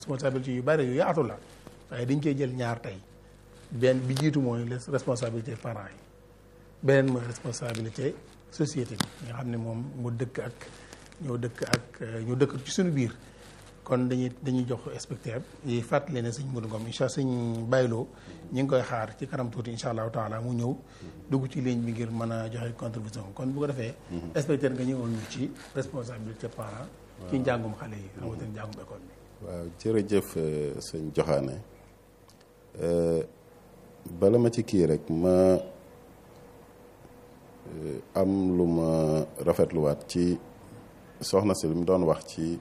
responsabilité yu bari yu yaatu la waaye dañ koy jël ñaar tey benn bi jiitu mooy les responsabilité parents yi beneen mooy responsabilité société bi nga xam ne moom mu dëkk ak ñoo dëkk ak ñu dëkk ci suñu biir kon dañuy dañuy jox inspecteur yi fàttali ne sëñ Modou Ngom incha allah sëñ bayloo ñi ngi koy xaar ci kanam tuuti incha allahu taala mu ñëw dugg ci ligne bi ngir mën a joxe contribution kon bu ko defee inspecteur nga ñëwoon ñu ci responsabilité parent ci njàngum xale yi rawatina njàngum école bi waaw jërëjëf sëñ Joxaane bala ma ci kii rek ma am lu ma rafetluwaat ci soxna si li mu doon wax ci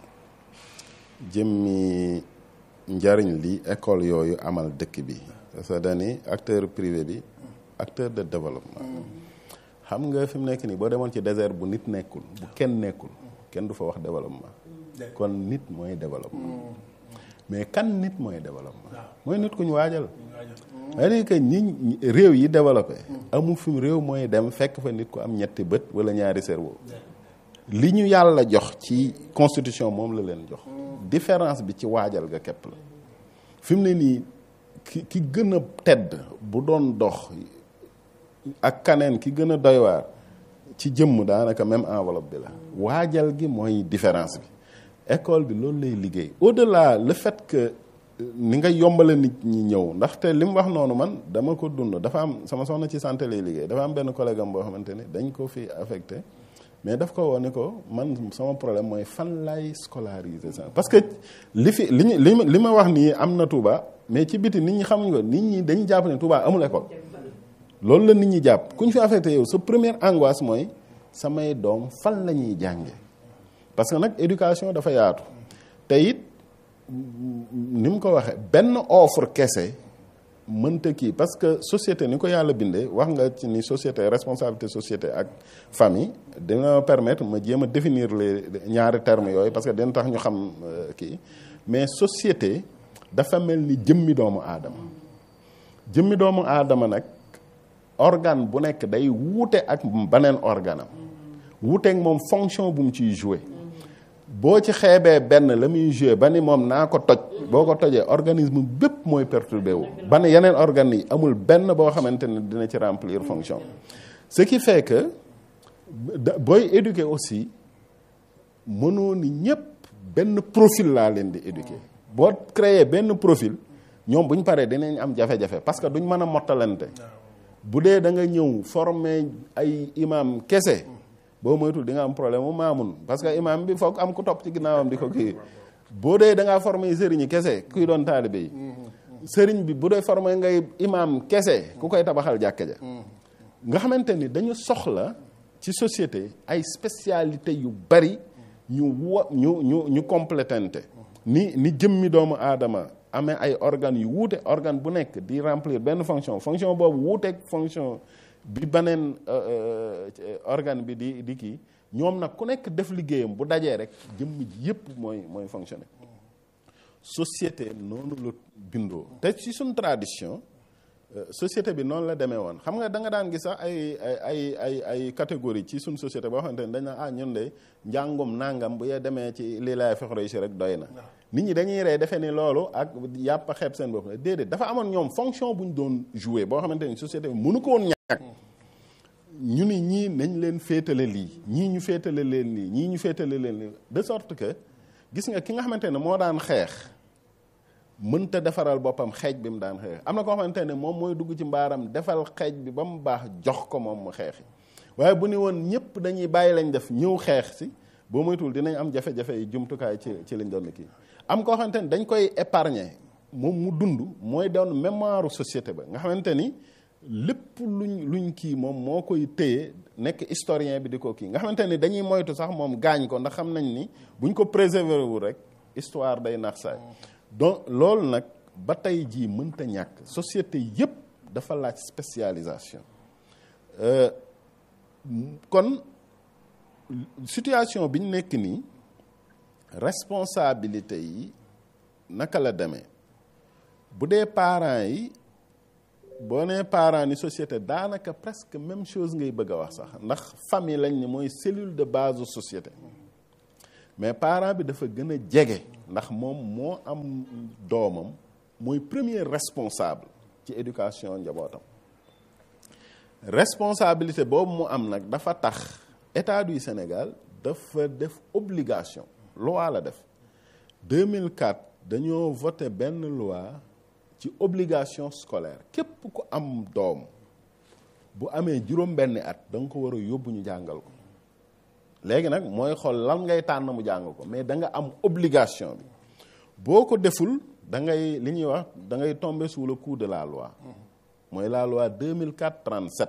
jëmmi njariñ li école yooyu amal dëkk bi parce que dani acteur privé bi acteur de développement xam nga fi mu nekk nii boo demoon ci désert bu nit nekkul bu kenn nekkul kenn du fa wax développement kon nit mooy développement mais kan nit mooy développement mooy nit ku ñu waajal c'est-à-dire que ñi réew yi développé amul fi mu réew mooy dem fekk fa nit ku am ñetti bët wala ñaari cerveau li ñu yàlla jox ci constitution moom la leen jox différence bi ci waajal ga képp la fi mu ne nii ki ki gën a tedd bu doon dox ak kaneen ki gën a doy waar ci jëmm daanaka même enveloppe bi la waajal gi mooy différence bi école bi loolu lay liggéey au-delà le fait que ni nga yombale nit ñi ñëw ndaxte li mu wax noonu man dama ko dund dafa am sama soxna ci santé lay liggéey dafa am benn collègue am boo xamante ni dañ ko fi affecté mais daf ko woo ni ko man sama problème mooy fan lay scolariser ça parce que li fi li ñu li li ma wax nii am na Touba mais ci biti nit ñi xamuñ ko nit ñi dañuy jàpp ne Touba amul école loolu la nit ñi jàpp ku ñu fi affecté yow sa première angoisse mooy samay doom fan la ñuy jànge parce que nag éducation dafa yaatu te it ni mu ko waxee benn offre kese mënta kii parce que société ni ko yàlla bindee wax nga ci ni société responsabilité société ak famille dina permettre ma jéem a définir les ñaari termes yooyu parce que dina tax ñu xam kii mais société dafa mel ni jëmmi doomu aadama jëmmi doomu aadama nag organe bu nekk day wuute ak beneen organam wuuteeg moom fonction bu mu ciy joué boo ci xeebee benn la muy joué ba ni moom naa ko toj boo ko tojee organisme bépp mooy perturbé wu ba ne yeneen organes yi amul benn boo xamante ne dina ci remplir fonction ce qui fait que booy éduquer aussi mënoo ni ñëpp benn profil laa leen di éduquer boo créer benn profil ñoom bu ñu paree dinañ am jafe-jafe parce que duñ mën a mottalante bu dee da nga ñëw former ay imam kese boo moytul di nga am problème mu maamun parce que imam bi foog am ku topp ci ginnaawam di ko kii boo dee da ngaa formé sëriñ kese kuy doon taalibe yi sëriñ bi bu dee formé ngay imam kese ku koy tabaxal jàkka ja nga xamante ni dañu soxla ci société ay spécialité yu bari ñu wa ñu ñu ñu complétante ni ni jëmmi doomu aadama amee ay organes yu wuute organe bu nekk di remplir benn fonction fonction boobu wuuteeg fonction bi beneen organe bi di di kii ñoom nag ku nekk def liggéeyam bu dajee rek jëmm ji yëpp mooy mooy fonctionner société noonu la bindoo te ci suñ tradition société bi noonu la demee woon xam nga da nga daan gis sax ay ay ay ay catégorie ci suñ société boo xamante ne dañ na ah ñun de njàngum nangam bu yee demee ci lii laay fexroy si rek doy na nit ñi dañuy rey defe ni loolu ak yàpp a xeeb seen bopp la déedéet dafa amoon ñoom fonction bu ñu doon jouer boo xamante ni société bi mënu ko woon ñàkk ñu ni ñii nañ leen féetale lii ñii ñu féetale leen lii ñii ñu féetale leen lii de sorte que gis nga ki nga xamante ne moo daan xeex mënta defaral boppam xeej bi mu daan xeex am na koo xamante ne moom mooy dugg ci mbaaram defal xeej bi ba mu baax jox ko moom mu xeexi waaye bu ni woon ñëpp dañuy bàyyi lañ def ñëw xeex si boo moytuwul dinañ am jafe-jafe yi jumtukaay ci ci liñ doon kii am koo xamante ne dañ koy épargner moom mu dund mooy doon mémoire société ba nga xamante ni lépp luñ luñ kii moom moo koy téye nekk historien bi di ko kii nga xamante ni dañuy moytu sax moom gaañ ko ndax xam nañ ni buñ ko préserver wu rek histoire day nax saay donc loolu nag ba tey jii mënta ñàkk société yépp dafa laaj spécialisation kon situation bi ñu nekk nii responsabilité yi naka la demee bu dee parents yi boo nee parents ni société daanaka presque même chose ngay bëgg a wax sax ndax famille lañ ne mooy cellule de base société mais parent bi dafa gën a jege ndax moom moo am doomam mooy premier responsable ci éducation njabootam responsabilité boobu mu am nag dafa tax état du Sénégal dafa def obligation loi la def 2004 dañoo voté benn loi ci obligation scolaire képp ku am doom bu amee juróom-benni at da nga ko war a yóbbu ñu jàngal ko léegi nag mooy xool lan ngay tànn mu jàng ko mais da nga am obligation bi boo ko deful da ngay li ñuy wax da ngay tomber sous le coup de la loi mooy la loi 2004 37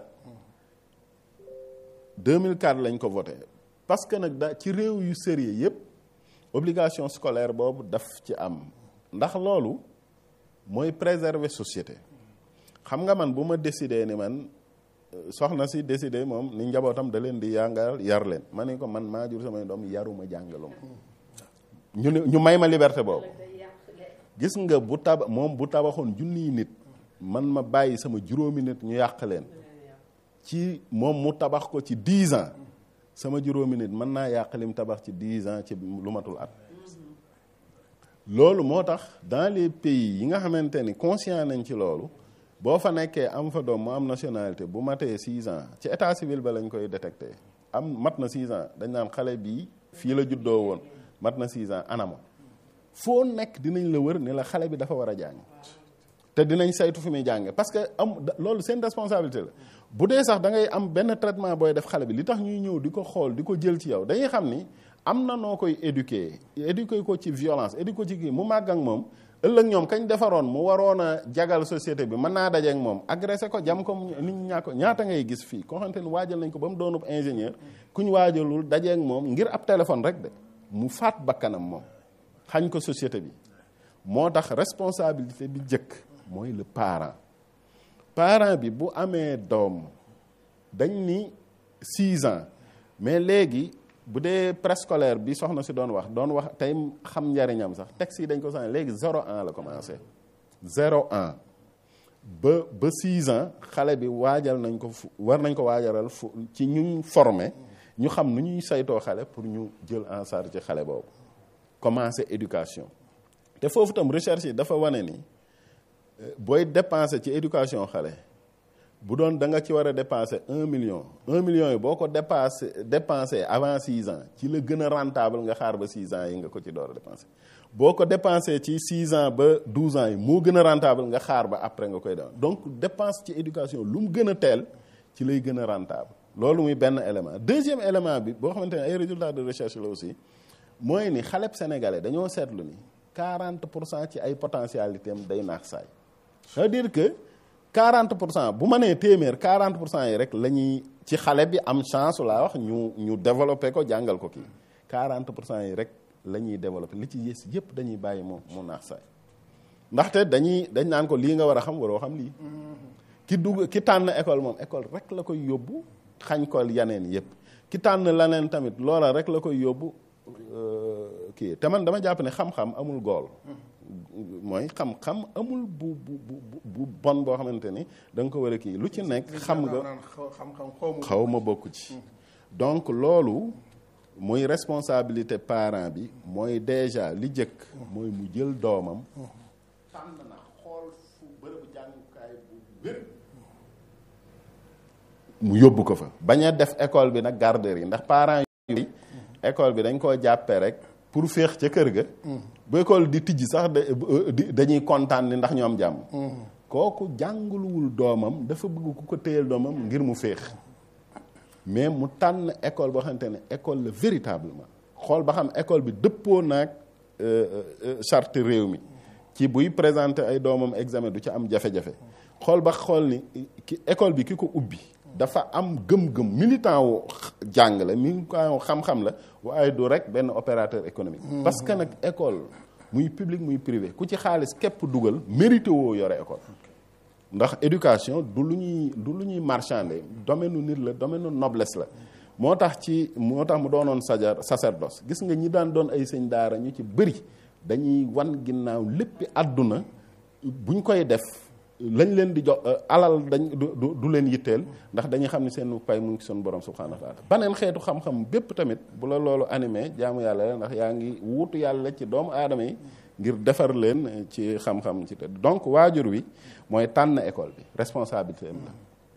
2004 lañ ko voté parce que nag da ci réew yu sérieux yépp obligation scolaire boobu daf ci am ndax loolu mooy préserver société xam nga man bu ma décidé ni man soxna si décidé moom ni njabootam da leen di yàngal yar leen ma ne ko man maa jur samay doom yaruma jàngaluma ñu ne ñu may ma liberté boobu gis nga bu taba moom bu tabaxoon junniy nit man ma bàyyi sama juróomi nit ñu yàq leen ci moom mu tabax ko ci dix ans sama juróomi nit mën naa yàq lim tabax ci dix ans ci lu matul at loolu moo tax dans les pays yi nga xamante ni conscient nañ ci loolu boo fa nekkee am fa doom mu am nationalité bu matee six ans ci état civil ba lañ koy détecté am mat na six ans dañ naan xale bii fii la juddoo woon mat na six ans anamo foo nekk dinañ la wër ne la xale bi dafa war a jàng te dinañ saytu fi muy jànge parce que am loolu seen responsabilité la bu dee sax da ngay am benn traitement booy def xale bi li tax ñuy ñëw di ko xool di ko jël ci yow dañuy xam ni am na noo koy éduquer éduquer ko ci violence éduquer ko ci kii mu màgg ak moom ëllëg ñoom kañ defaroon mu waroon a jagal société bi mën naa daje ak moom agressé ko jam ko nit ñi ñaa ko ñaata ngay gis fii koo xamante ni waajal nañ ko ba mu doonub ingénieur ku ñu waajalul daje ak moom ngir ab téléphone rek de mu faat bakkanam moom xañ ko société bi moo tax responsabilité bi jëkk mooy le parent parent bi bu amee doom dañ ni six ans mais léegi bu dee préscolaire bi soxna si doon wax doon wax tey xam njariñam sax texte yi dañ ko sax léegi zéro an la commencé zéro an ba ba six ans xale bi waajal nañ ko fu war nañ ko waajalal fu ci ñu formé ñu xam nu ñuy saytoo xale pour ñu jël en charge ci xale boobu commencé éducation te foofu tam recherche yi dafa wane ni booy dépenser ci éducation xale bu doon da nga ci war a dépenser un million un million yi boo ko dépassé dépensé avant six ans ci la gën a rentable nga xaar ba six ans yi nga ko ci door a dépensé boo ko dépensé ci six ans ba douze ans yi moo gën a rentable nga xaar ba après nga koy def donc dépense ci éducation lu mu gën a teel ci lay gën a rentable loolu muy benn élément deuxième élément bi boo xamante ne ay résultats de recherche la aussi mooy ni xaleb sénégalais dañoo seetlu ni 40 pour cent ci ay potentialité am day naax saay c'est-à-dire que 40 pour cent bu ma nee téeméer 40 pour cent yi rek la ñuy ci xale bi am chance laa wax ñu ñu développé ko jàngal ko kii 40 pour cent yi rek la ñuy développé li ci yées yëpp dañuy bàyyi mu mu naax saay ndaxte dañuy dañ naan ko lii nga war a xam waroo xam lii ki dugg ki tànn école moom école rek la koy yóbbu xañ ko yaneen yëpp ki tànn laneen tamit loola rek la koy yóbbu kii te man dama jàpp ne xam-xam amul gool mooy xam-xam amul bu bu bu bu bon boo xamante ni da nga ko war a kii lu ci nekk xam nga xaw ma bokk ci donc loolu muy responsabilité parent bi mooy déjà li jëkk mooy mu jël doomam tànn na xool fu bërëbu jàngukaay bu wér mu yóbbu ko fa bañ a def école bi nag garderie ndax parents yi école bi dañ koo jàppee rek pour féex ca kër ga bu école di tijji sax dañuy kontaan ni ndax ñu am jàmm kooku jànguluwul doomam dafa bëgg ku ko téyel doomam ngir mu féex mais mu tànn école boo xamante ne école la véritablement xool ba xam école bi dëppoo naag charte réew mi ci buy présenter ay doomam examen du ci am jafe-jafe xool ba xool ni ki école bi ki ko ubbi dafa am gëm-gëm militant wu jàng la militant wu xam-xam la waaye du rek benn opérateur économique parce que nag école muy public muy privé ku ci xaalis képp dugal mérité woo yore école ndax éducation du lu ñuy du lu ñuy marchander domaine nu nit la domaine nu noblesse la moo tax ci moo tax mu doonoon sajar sacerdoce gis nga ñi daan doon ay sëñ daara ñu ci bëri dañuy wan ginnaaw léppi àdduna buñ koy def lañ leen di jox alal dañ du du leen yitteel ndax dañuy xam ne seen pay mu ngi ci sunu borom subhanahu wa taala baneen xeetu xam-xam bépp tamit bu la loolu animé jaamu yàlla la ndax yaa ngi wuutu yàlla ci doomu aadama yi ngir defar leen ci xam-xam ci te donc waajur wi mooy tànn école bi responsabilité am la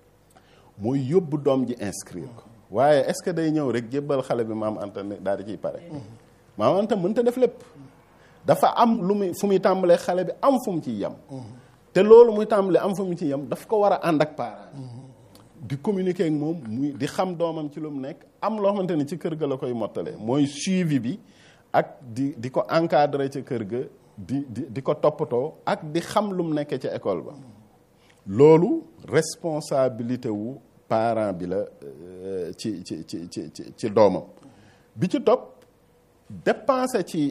mooy yóbbu doom ji inscrire ko waaye est-ce que day ñëw rek jébbal xale bi maam Anta ne daal di ciy pare maam Anta mënta def lépp dafa am lu muy fu muy tàmbalee xale bi am fu mu ciy yem te loolu muy tàmbalee am fu mu ciy yem daf ko war a ànd ak parent di communiquer ak moom muy di xam doomam ci lu mu nekk am loo xamante ni ci kër ga la koy mottalee mooy suivi bi ak di di ko encadrer ca kër ga di di di ko toppatoo ak di xam lu mu nekkee ca école ba loolu responsabilité wu parent bi la ci ci ci ci ci doomam bi ci topp dépenser ci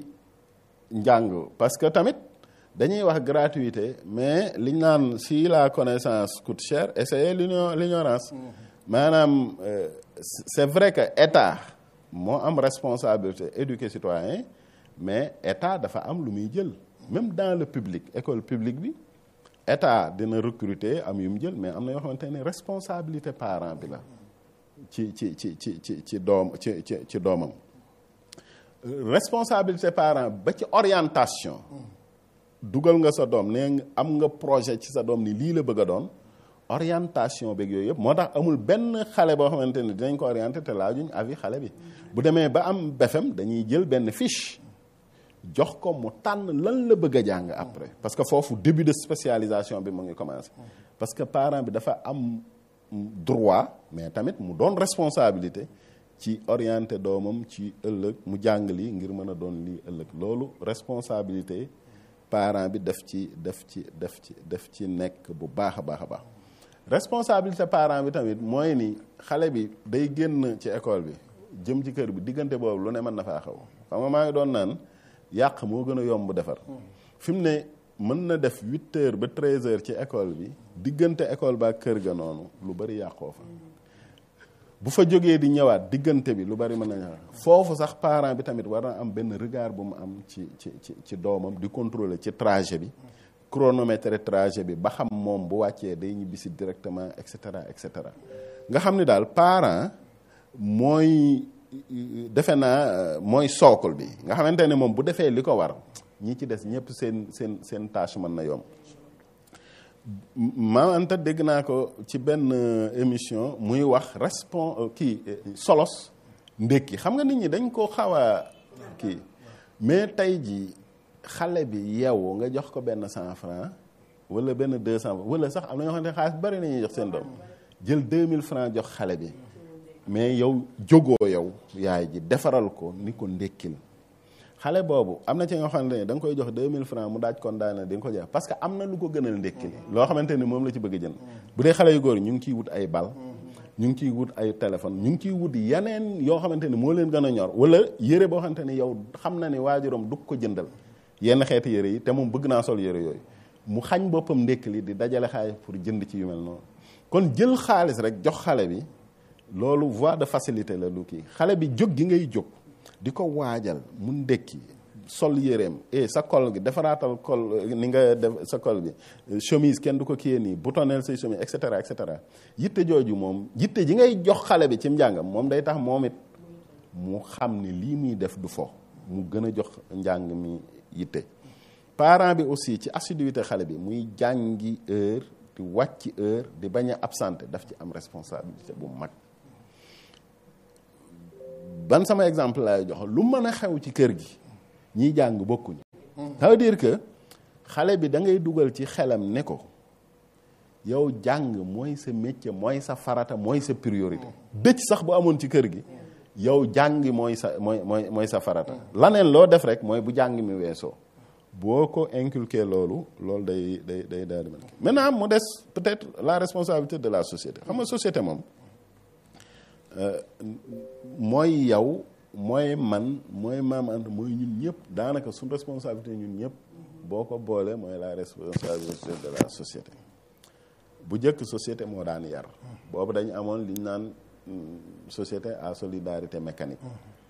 njàng parce que tamit dañuy wax gratuité mais liñ naan si la connaissance coûte cher essayer l'ignorance maanaam c'est vrai que état moo am responsabilité éduquer citoyen mais état dafa am lu muy jël même dans le public école publique bi état dina recruter am yu mu jël mais am na yoo xamante ne responsabilité parent bi la ci ci ci ci ci ci doom ci ci ci doomam responsabilité parent ba ci orientation dugal nga sa doom nee am nga projet ci sa doom ni lii la bëgg a doon orientation beeg yooyu yëpp moo tax amul benn xale boo xamante ne dinañ ko orienté te laajuñ avis xale bi bu demee ba am BFEM dañuy jël benn fiche jox ko mu tànn lan la bëgg a jàng après parce que foofu début de spécialisation bi mu ngi commencé parce que parent bi dafa am droit mais tamit mu doon responsabilité ci orienté doomam ci ëllëg mu jàng lii ngir mën a doon lii ëllëg loolu responsabilité parent bi def ci def ci def ci def ci nekk bu baax a baax a baax responsabilité parent bi tamit mooy ni xale bi day génn ci école bi jëm ci kër bi diggante boobu lu ne mën na faa xaw xam nga maa ngi doon naan yàq moo gën a yomb defar fi mu ne mën na def huit heures ba treize heures ci école bi diggante école ba kër ga noonu lu bari yàqoo fa bu fa jógee di ñëwaat diggante bi lu bari mën na ñëwaat foofu sax parent bi tamit war na am benn regard bu mu am ci ci ci ci doomam di contrôler ci trajet bi chronomètre trajet bi ba xam moom bu wàccee day ñibbisi directement et cetera et cetera nga xam ni daal parent mooy defe naa mooy sookul bi nga xamante ne moom bu defee li ko war ñi ci des ñëpp seen seen seen tâche mën na yomb maam Anta dégg naa ko ci benn émission muy wax respon kii solos ndékki xam nga nit ñi dañ ko xaw a kii mais tey ji xale bi yeewu nga jox ko benn cent franc wala benn deux cent wala sax am na ñoo xam ne xaalis bari nañuy jox seen doom jël deux mille franc jox xale bi mais yow jógoo yow yaay ji defaral ko ni ko ndékkil xale boobu am na ci nga xamante ne da nga koy jox 2000 francs mu daaj kon daana di nga ko jox parce que am na lu ko gënal ndékkili loo xamante ni moom la ci bëgg a jënd bu dee xale yu góor ñu ngi ciy wut ay bal ñu ngi ciy wut ay téléphone ñu ngi ciy wut yeneen yoo xamante ni moo leen gën a ñor wala yére boo xamante ni yow xam na ni waajuram du ko jëndal yenn xeeti yére yi te moom bëgg naa sol yére yooyu mu xañ boppam ndékkili di dajale xaalis pour jënd ci yu mel noonu kon jël xaalis rek jox xale bi loolu voie de facilité la lu kii xale bi jóg gi ngay jóg di ko waajal mu ndékki sol yéreem et sa col gi defaraatal col ni nga def sa col bi chemise kenn du ko kiyee nii boutonel say chemise et cetera et cetera yitte jooju moom yitte ji ngay jox xale bi ci njàngam moom day tax moom it mu xam ni lii muy def du fo mu gën a jox njàng mi yitte parent bi aussi ci assiduité xale bi muy jàngi heure di wàcc heure di bañ a absenté daf ci am responsabilité bu mag ban sama exemple laay jox lu mën a xew ci kër gi ñiy jàng bokkuñu ça veut dire que xale bi da ngay dugal ci xelam ne ko yow jàng mooy sa métier mooy sa farata mooy sa priorité dëcc sax bu amoon ci kër gi yow jàng mooy sa mooy mooy mooy sa farata laneen loo def rek mooy bu jàng mi weesoo boo ko inculqué loolu loolu day day day daal di mel maintenant mu des peut-être la responsabilité de la société xam nga société moom mooy yow mooy man mooy maam Anta mooy ñun ñëpp daanaka suñ responsabilité ñun ñëpp boo ko boolee mooy la responsabilité de la société bu njëkk société moo daan yar boobu dañu amoon li ñu naan société à solidarité mécanique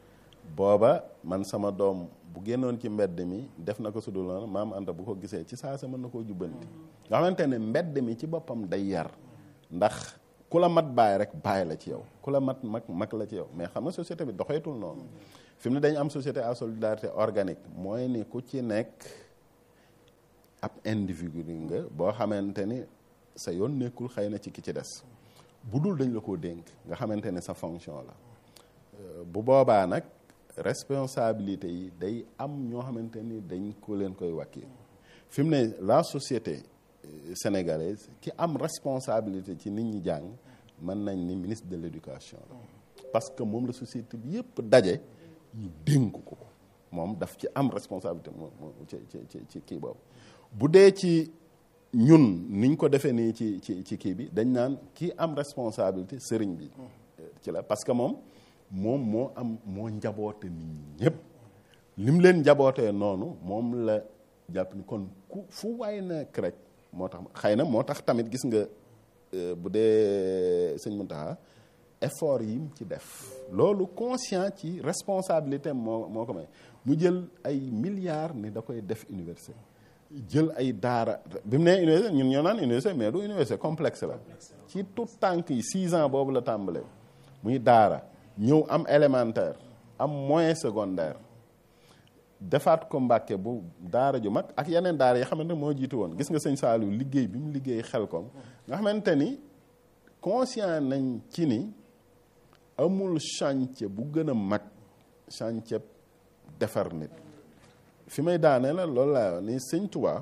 booba man sama doom bu génnoon ci mbedd mi def na ko su dul noonu maam Anta bu ko gisee ci saa sa mën na koo jubbanti nga xamante ne mbedd mi ci boppam day yar ndax ku la mat baay rek baay la ci yow ku la mat mag mag la ci yow mais xam nga société bi doxeetul noonu fi mu ne dañu am société à solidarité organique mooy ni ku ci nekk ab individu nga boo xamante ni sa yoon nekkul xëy na ci ki ci des bu dul dañ la koo dénk nga xamante ne sa fonction la bu boobaa nag responsabilité yi day am ñoo xamante ni dañ ko leen koy wàkkil fi mu ne la société sénégalaise ki am responsabilité ci nit ñi jàng mën nañ ni ministre de l'éducation la parce que moom la société bi yëpp daje ñu dénk ko moom daf ci am responsabilité moom ci ci ci kii boobu bu dee ci ñun niñ ko defee nii ci ci ci kii bi dañ naan kii am responsabilité sëriñ bi ci la parce que moom moom moo am moo njaboote nit ñi ñëpp lim leen njabootee noonu moom la jàpp ni kon ku fu waay nekk rek moo tax xëy na moo tax tamit gis nga bu dee sëñ Mountakha effort yi mu ci def loolu conscient ci responsabilité moo moo ko may mu jël ay milliards ni da koy def université jël ay daara bi mu nee université ñun ñoo naan université mais du université complexe la ci tout tànk yi six ans boobu la tàmbalee muy daara ñëw am élémentaire am moyen secondaire defaat ko Mbàkke bu daara ju mag ak yeneen daara yi xamante moo jiitu woon gis nga sëñ Saliou liggéey bi mu liggéey xel kom nga xamante ni conscient nañ ci ni amul chantier bu gën a mag chantier defar nit fi may daane la loolu laa ni sëñ Tuubaa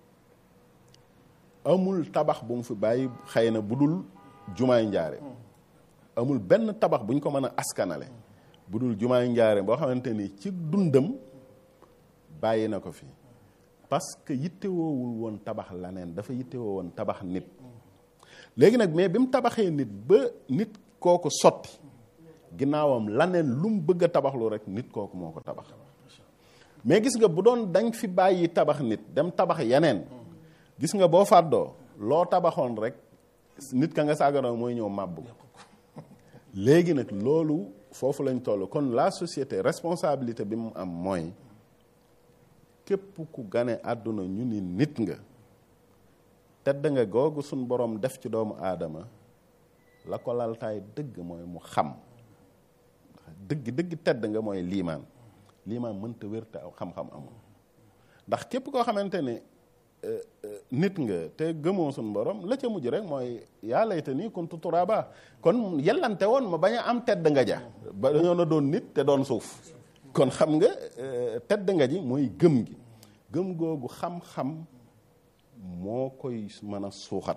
amul tabax bu mu fi bàyyi xëy na bu dul jumaay njaare amul benn tabax bu ñu ko mën a askanale bu dul jumaay njaare boo xamante ni ci dundam bàyyi na ko fi parce que yittewoowul woon tabax laneen dafa yittewoo woon tabax nit léegi nag mais bi mu tabaxee nit ba nit kooku sotti ginnaawam laneen lu mu bëgg a tabaxlu rek nit kooku moo ko tabax mais gis nga bu doon dañ fi bàyyi tabax nit dem tabax yeneen gis nga boo fàddoo loo tabaxoon rek nit ka nga saaganoo mooy ñëw màbbu léegi nag loolu foofu lañ toll kon la société responsabilité bi mu am mooy képp ku gane àdduna ñu ni nit nga tedd nga googu suñ borom def ci doomu aadama la ko laltaay dëgg mooy mu xam dëgg dëgg tedd nga mooy liimaan liimaan mënta wér te xam-xam amul ndax képp koo xamante ne nit nga te gëmoo suñ borom la ca mujj rek mooy yaa layta nii kuntu turaaba kon yellante woon ma bañ a am tedd nga ja ba dañoo na doon nit te doon suuf kon xam nga tedd nga ji mooy gëm gi gëm googu xam-xam moo koy mën a suuxat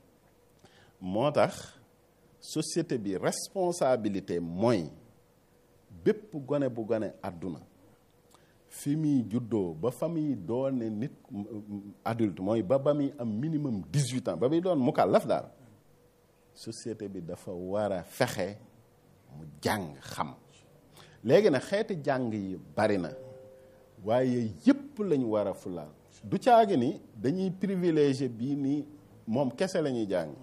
moo tax société bi responsabilité mooy bépp gone bu gone àdduna fi muy juddoo ba fa muy doone nit adulte mooy ba ba muy am minimum dix-huit ans ba muy doon mukallaf daal société bi dafa war a fexe mu jàng xam léegi nag xeeti jàng yi bari na waaye yëpp lañu war a fulaal du caagi ni dañuy privilégié bii ni moom kese la ñuy jàng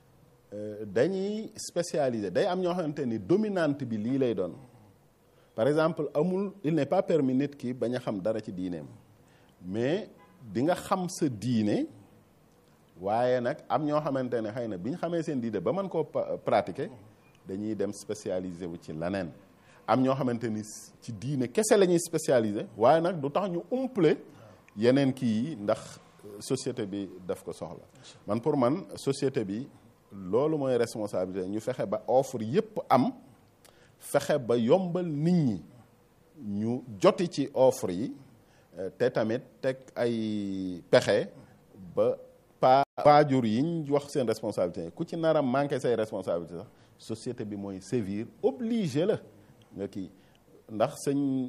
dañuy spécialisé day am ñoo xamante ni dominante bi lii lay doon par exemple amul il n'est pas permis nit ki bañ a xam dara ci diineem mais di nga xam sa diine waaye nag am ñoo xamante ne xëy na bi ñu xamee seen diine ba mën koo pratiquer dañuy dem spécialisé wu ci leneen am ñoo xamante ni ci diine kese la ñuy spécialisé waaye nag du tax ñu umple yeneen kii yi ndax société bi daf ko soxla man pour man société bi loolu mooy responsabilité ñu fexe ba offre yépp am fexe ba yombal nit ñi ñu joti ci offre yi te tamit teg ay pexe ba pa waajur yi ñu wax seen responsabilité ku ci nar a manqué say responsabilité sax société bi mooy sévir obligé la nga kii ndax sëñ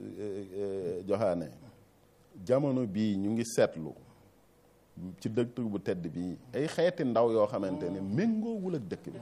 joxaane jamono bii ñu ngi seetlu ci dëkk bu tedd bii ay xeeti ndaw yoo xamante ne méngoowul ak dëkk bi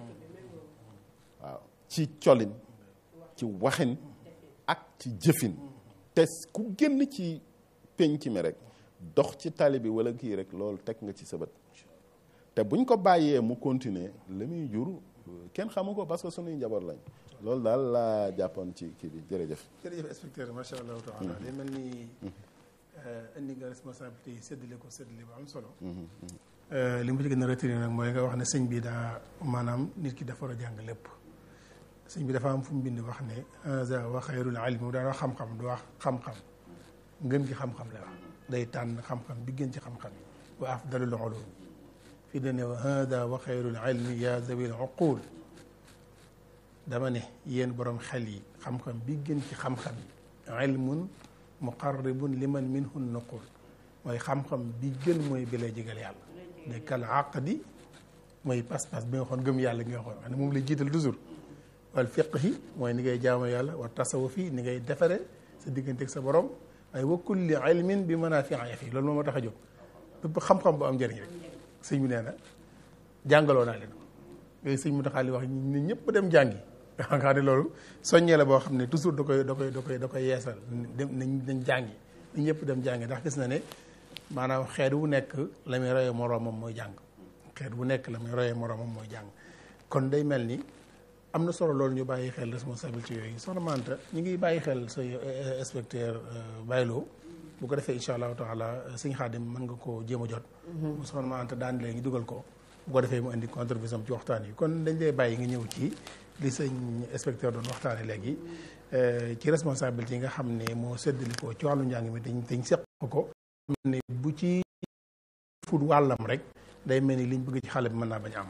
waaw ci colin ci waxin ak ci jëfin te ku génn ci penc mi rek dox ci tali bi wala kii rek loolu teg nga ci sa bët te buñ ko bàyyee mu continuer la muy jur kenn xamu ko parce que suñuy njaboot lañ loolu daal laa jàppoon ci kii bi jërëjëf jërëjëf inspecteur macha allahu taala day mel ni indi nga responsabilité yi séddale ko séddale bu am solo li mu ci gën a retenir nag mooy nga wax ne sëñ bi daa maanaam nit ki dafa war a jàng lépp sëñ bi dafa am fu mu bind wax ne haza wa xayrul ilmi mu daan wax xam-xam du wax xam-xam ngën gi xam-xam la wax day tànn xam-xam bi gën ci xam-xam yi wa afdalul ulum fii dane wa hada wa xayrul ilmi ya zawil uqul dama ne yéen borom xel yi xam-xam bi gën ci xam-xam yi ilmun muqarribun liman minhu nuqul mooy xam-xam bi gën mooy bi lay jégal yàlla ne kal aqdi mooy pas-pas bi nga xoon gëm yàlla gi nga xoon xam ne moom lay jiital toujours wal fiqhi mooy ni ngay jaamu yàlla wa tasawufi ni ngay defare sa diggante ak sa borom waaye wa kulli ilmin bi manaafi'a fi loolu moom moo tax a jóg bépp xam-xam bu am njëriñ rek sëñ bi nee na jàngaloo naa leen ko yooyu sëñ mu taxaali wax ne ñëpp dem jàngi nga xam ne loolu soññee la boo xam ne toujours da koy da koy da koy da koy yeesal dem nañ nañ jàngi nañ ñëpp dem jàngi ndax gis na ne maanaam xeet wu nekk la muy royee moroomam mooy jàng xeet wu nekk la muy royee moroomam mooy jàng kon day mel ni am na solo loolu ñu bàyyi xel responsabilité yooyu soxna Manta ñu ngi bàyyi xel sa inspecteur Baylo bu ko defee incha allahu taala sëñ Xaadim mën nga koo jéem a jot bu soxna Manta daan léegi dugal ko bu ko defee mu indi contribution ci waxtaan yi kon dañ lay bàyyi nga ñëw ci li sëñ inspecteur doon waxtaane léegi ci responsabilité yi nga xam ne moo séddali ko ci wàllu njàng mi dañ dañ seq ko ne bu ci fut wàllam rek day mel ni liñ bëgg ci xale bi mën naa bañ am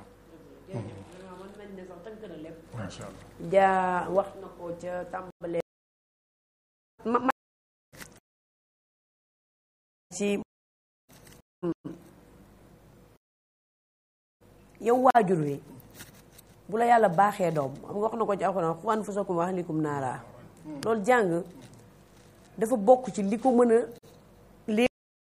macha allah jaa wax na ko ca tàmbalee ma ma ci yow waajur wi bu la yàlla baaxee doom xam nga wax na ko ci alxuraan qu anfusakum wa ahlikum naara loolu jàng dafa bokk ci li ko mën a lii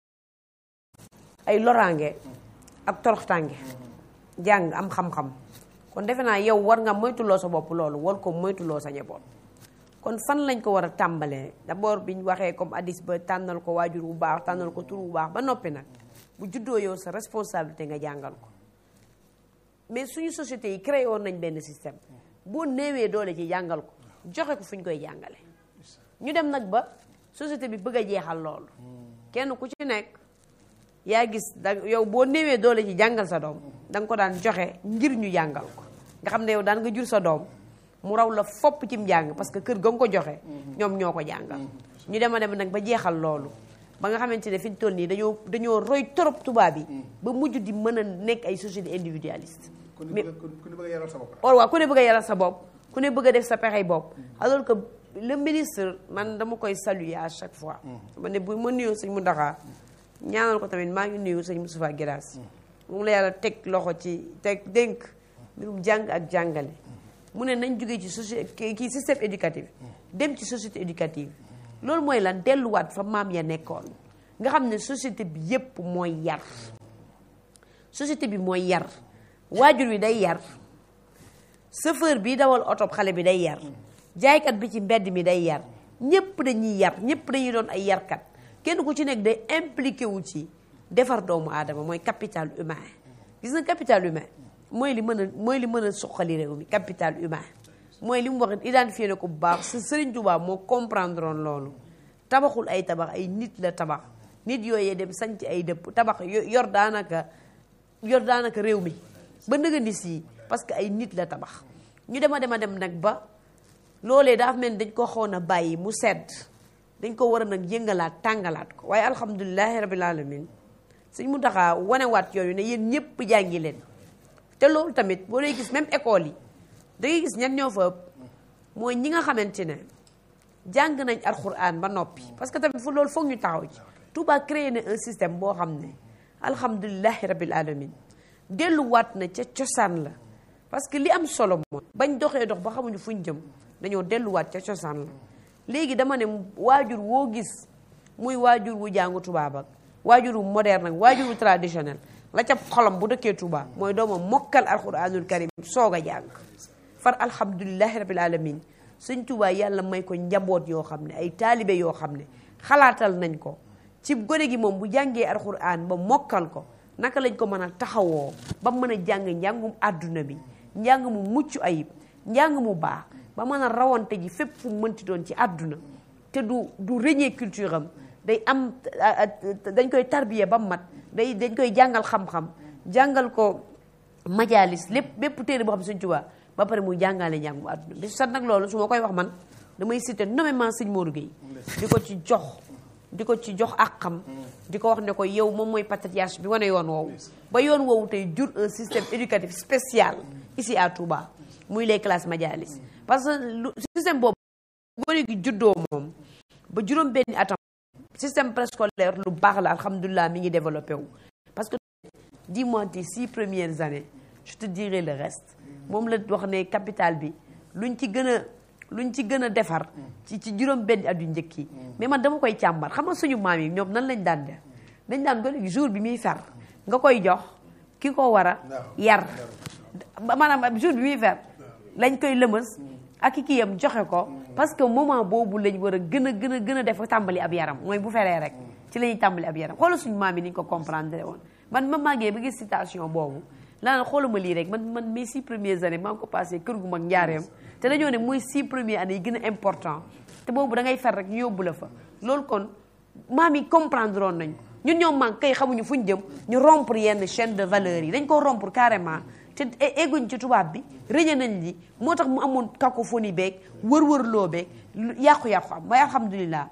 ay loraange ak toroxtànge jàng am xam-xam kon defe naa yow war nga moytuloo sa bopp loolu war ko moytuloo sa njaboot kon fan lañ ko war a tàmbalee d'abord biñ waxee comme addis ba tànnal ko waajur bu baax tànnal ko tur bu baax ba noppi nag bu juddoo yow sa responsabilité nga jàngal ko mais suñu société yi créé woon nañ benn système boo néewee doole ci jàngal ko joxe ko fu ñu koy jàngale ñu dem nag ba société bi bëgg a jeexal loolu kenn ku ci nekk yaa gis da yow boo néewee doole ci jàngal sa doom da nga ko daan joxe ngir ñu jàngal ko nga xam ne yow daan nga jur sa doom mu raw la fopp cim jàng parce que kër ga nga ko joxe ñoom ñoo ko jàngal ñu dem a dem nag ba jeexal loolu ba nga xamante ne fi ñu toll nii dañoo dañoo roy torop tubaab yi ba mujj di mën a nekk ay société individualiste mais ku ne bëgg a yaral sa bopp or waaw ku ne bëgg a yaral sa bopp ku ne bëgg a def sa pexey bopp alors que le ministre man dama koy saluer à chaque fois ma ne bu ma nuyoo sëñ Mountakha ñaanal ko tamit maa ngi nuyu sëñ Moustapha Guirassy moom la yàlla teg loxo ci teg dénk mbirum jàng ak jàngale mu ne nañ jógee ci société kii système éducatif dem ci société éducative loolu mooy lan delluwaat fa maam ya nekkoon nga xam ne société bi yépp mooy yar société bi mooy yar waajur wi day yar chauffeur bi dawal oto xale bi day yar jaaykat bi ci mbedd mi day yar ñépp dañuy yar ñépp dañuy doon ay yarkat kenn ku ci nekk day impliqué wu ci defar doomu aadama mooy capital humain gis nga capital humain mooy li mën a mooy li mën a suqali réew mi capital humain mooy li mu wax identifié na ko bu baax sa Sëriñ Tuubaa moo comprendre woon loolu tabaxul ay tabax ay nit la tabax nit yooyee dem sanc ay dëpp tabax yor daanaka yor daanaka réew mi ba nëgëndi si parce que ay nit la tabax ñu dema dema dem nag ba loolee dafa mel ni dañ ko xawoon a bàyyi mu sedd dañ ko war a nag yëngalaat tàngalaat ko waaye alhamdulilahi rabil alamin suñ mu taxaa wanewaat yooyu ne yéen ñëpp jàngi leen te loolu tamit boo dee gis même école yi da ngay gis ñan ñoo fa ëpp mooy ñi nga xamante ne jàng nañ alxuraan ba noppi parce que tamit fu loolu foog ñu taxaw ci Touba créé na un système boo xam ne alhamdulilahi rabil alamin delluwaat na ca cosaan la parce que li am solo mooy bañ doxee dox ba xamuñu fuñ jëm dañoo delluwaat ca cosaan la léegi dama ne waajur woo gis muy waajur wu jàngu tubaab ak waajur wu moderne ak waajur wu traditionnel la ca xolam bu dëkkee Touba mooy doomam mokkal alquranul karim soog a jàng far alhamdulilahi rabil alamin sëñ Touba yàlla may ko njaboot yoo xam ne ay taalibe yoo xam ne xalaatal nañ ko ci gone gi moom bu jàngee alquran ba mokkal ko naka lañ ko mën a taxawoo ba mën a jàng njàngum àdduna bi njàng mu mucc ayib njàng mu baax ba mën a rawante ji fépp fu mu mënti doon ci àdduna te du du rëñee culture am day am dañ koy tarbiye ba mu mat day dañ koy jàngal xam-xam jàngal ko majalis lépp bépp téere boo xam Sëñ Tuubaa ba pare muy jàngale njàng mu àdduna bi sat nag loolu su ma koy wax man damay cité nommément Sëñ Modou Gueye di ko ci jox di ko ci jox ak xam di ko wax ne ko yow moom mooy patriarche bi wane yoon woowu ba yoon woowu tey jur un système éducatif spécial ici à Touba muy les classes majalis parce que lu système boobu gone gi juddoo moom ba juróom benni atam système préscolaire lu baax la alhamdulilah mi ngi développé wu parce que dis-moi tes six premières années je te dirai le reste moom la wax ne capital bi luñ ci gën a luñ ci gën a defar ci ci juróom benni at yu njëkk yi mais man dama koy càmbar xam nga suñu maam yi ñoom nan lañ daan def dañ daan gone gi jour bi muy fer nga koy jox ki ko war a yar maanaam jour bi muy fer lañ koy lëmës ak ki kiyam joxe ko parce que moment boobu lañ war a gën a gën a gën a def tàmbali ab yaram mooy bu feree rek ci la ñuy tàmbali ab yaram xoolal suñu maam yi ni ñu ko comprendre woon man ma màggee ba gis citation boobu laa xooluma lii rek man man mes six premières années maa ngi ko passé kër gu mag njaareem te dañoo ne mooy six premières années yi gën a important te boobu da ngay fer rek ñu yóbbu la fa loolu kon maam yi comprendre woon nañ ñun ñoom man kay xamuñu fuñ jëm ñu rompre yenn chaîne de valeurs yi dañ ko rompre carrément te egguñ ci tubaab bi rëñe nañ li moo tax mu amoon cacophonie beeg wër-wër loo beeg yàqu-yàqu am waaye alhamdulilah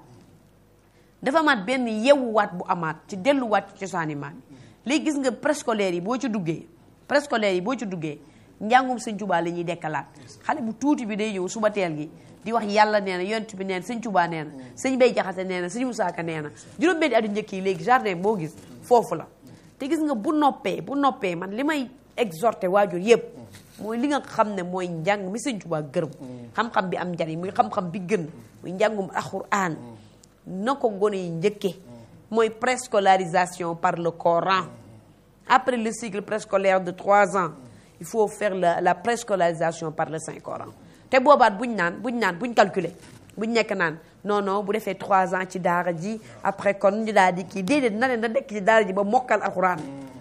dafa amaat benn yewuwaat bu amaat ci delluwaat ci cosaani maam yi léegi gis nga préscolaire yi boo ci duggee préscolaire yi boo ci duggee njàngum sëñ Tuubaa la ñuy dekkalaat xale bu tuuti bi day ñëw suba teel gi di wax yàlla nee na yonent bi nee na sëñ Tuubaa nee na sëñ Bay Jaxate nee na sëñ Musaa Ka nee na juróom-benni atu njëkk yi léegi jardin boo gis foofu la te gis nga bu noppee bu noppee man li may exhorté waajur yëpp mooy li nga xam ne mooy njàng mi sëñ Tuubaa gërëm xam-xam bi am njariñ muy xam-xam bi gën muy njàngum alxuraan na ko gone yi njëkke mooy préscolarisation par le Coran après le cycle préscolaire de trois ans il faut faire la la préscolarisation par le Saint Coran te boobaat buñ naan buñ naan buñ calculer buñ nekk naan non non bu defee trois ans ci daara ji après kon ñu daal di kii déedéet na leen na nekk ci daara ji ba mokkal alxuraan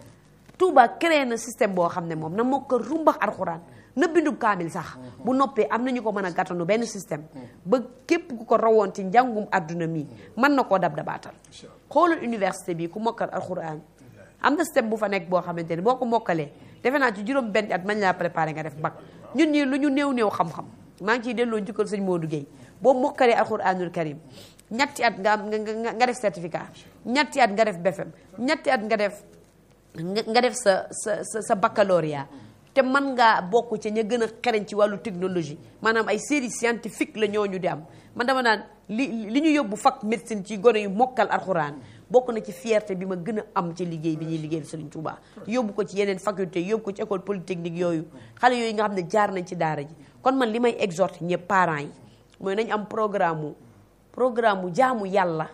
Touba créé na système boo xam ne moom na mokkal rumbax alxuraan na bindu kaamil sax bu noppee am nañu ko mën a gàttanu benn système ba képp ku ko rawoon ci njàngum adduna mi mën na koo dab dabaatal xoolal université bi ku mokkal alxuraan am na système bu fa nekk boo xamante ne boo ko mokkalee defe naa ci juróom benn at mañ laa préparé nga def bac ñun ñii lu ñu néew néew xam-xam maa ngi ciy delloo njukkal sëñ Modou Guèye boo mokkalee alxuraanul karim ñetti at nga am nga def certificat ñetti at nga def BFM ñetti at nga def nga def sa sa sa sa baccalauréat te mën ngaa bokk ci ña gën a xereñ ci wàllu technologie maanaam ay série scientifique la ñooñu di am man dama naan li li ñu yóbbu fac médecine ci gone yu mokkal alxuraan bokk na ci fierté bi ma gën a am ci liggéey bi ñuy liggéey Serigne Touba yóbbu ko ci yeneen faculté yóbbu ko ci école polytechnique yooyu xale yooyu nga xam ne jaar nañ ci daara ji kon man li may exhorté ñëpp parents yi mooy nañ am programme mu programme mu jaamu yàlla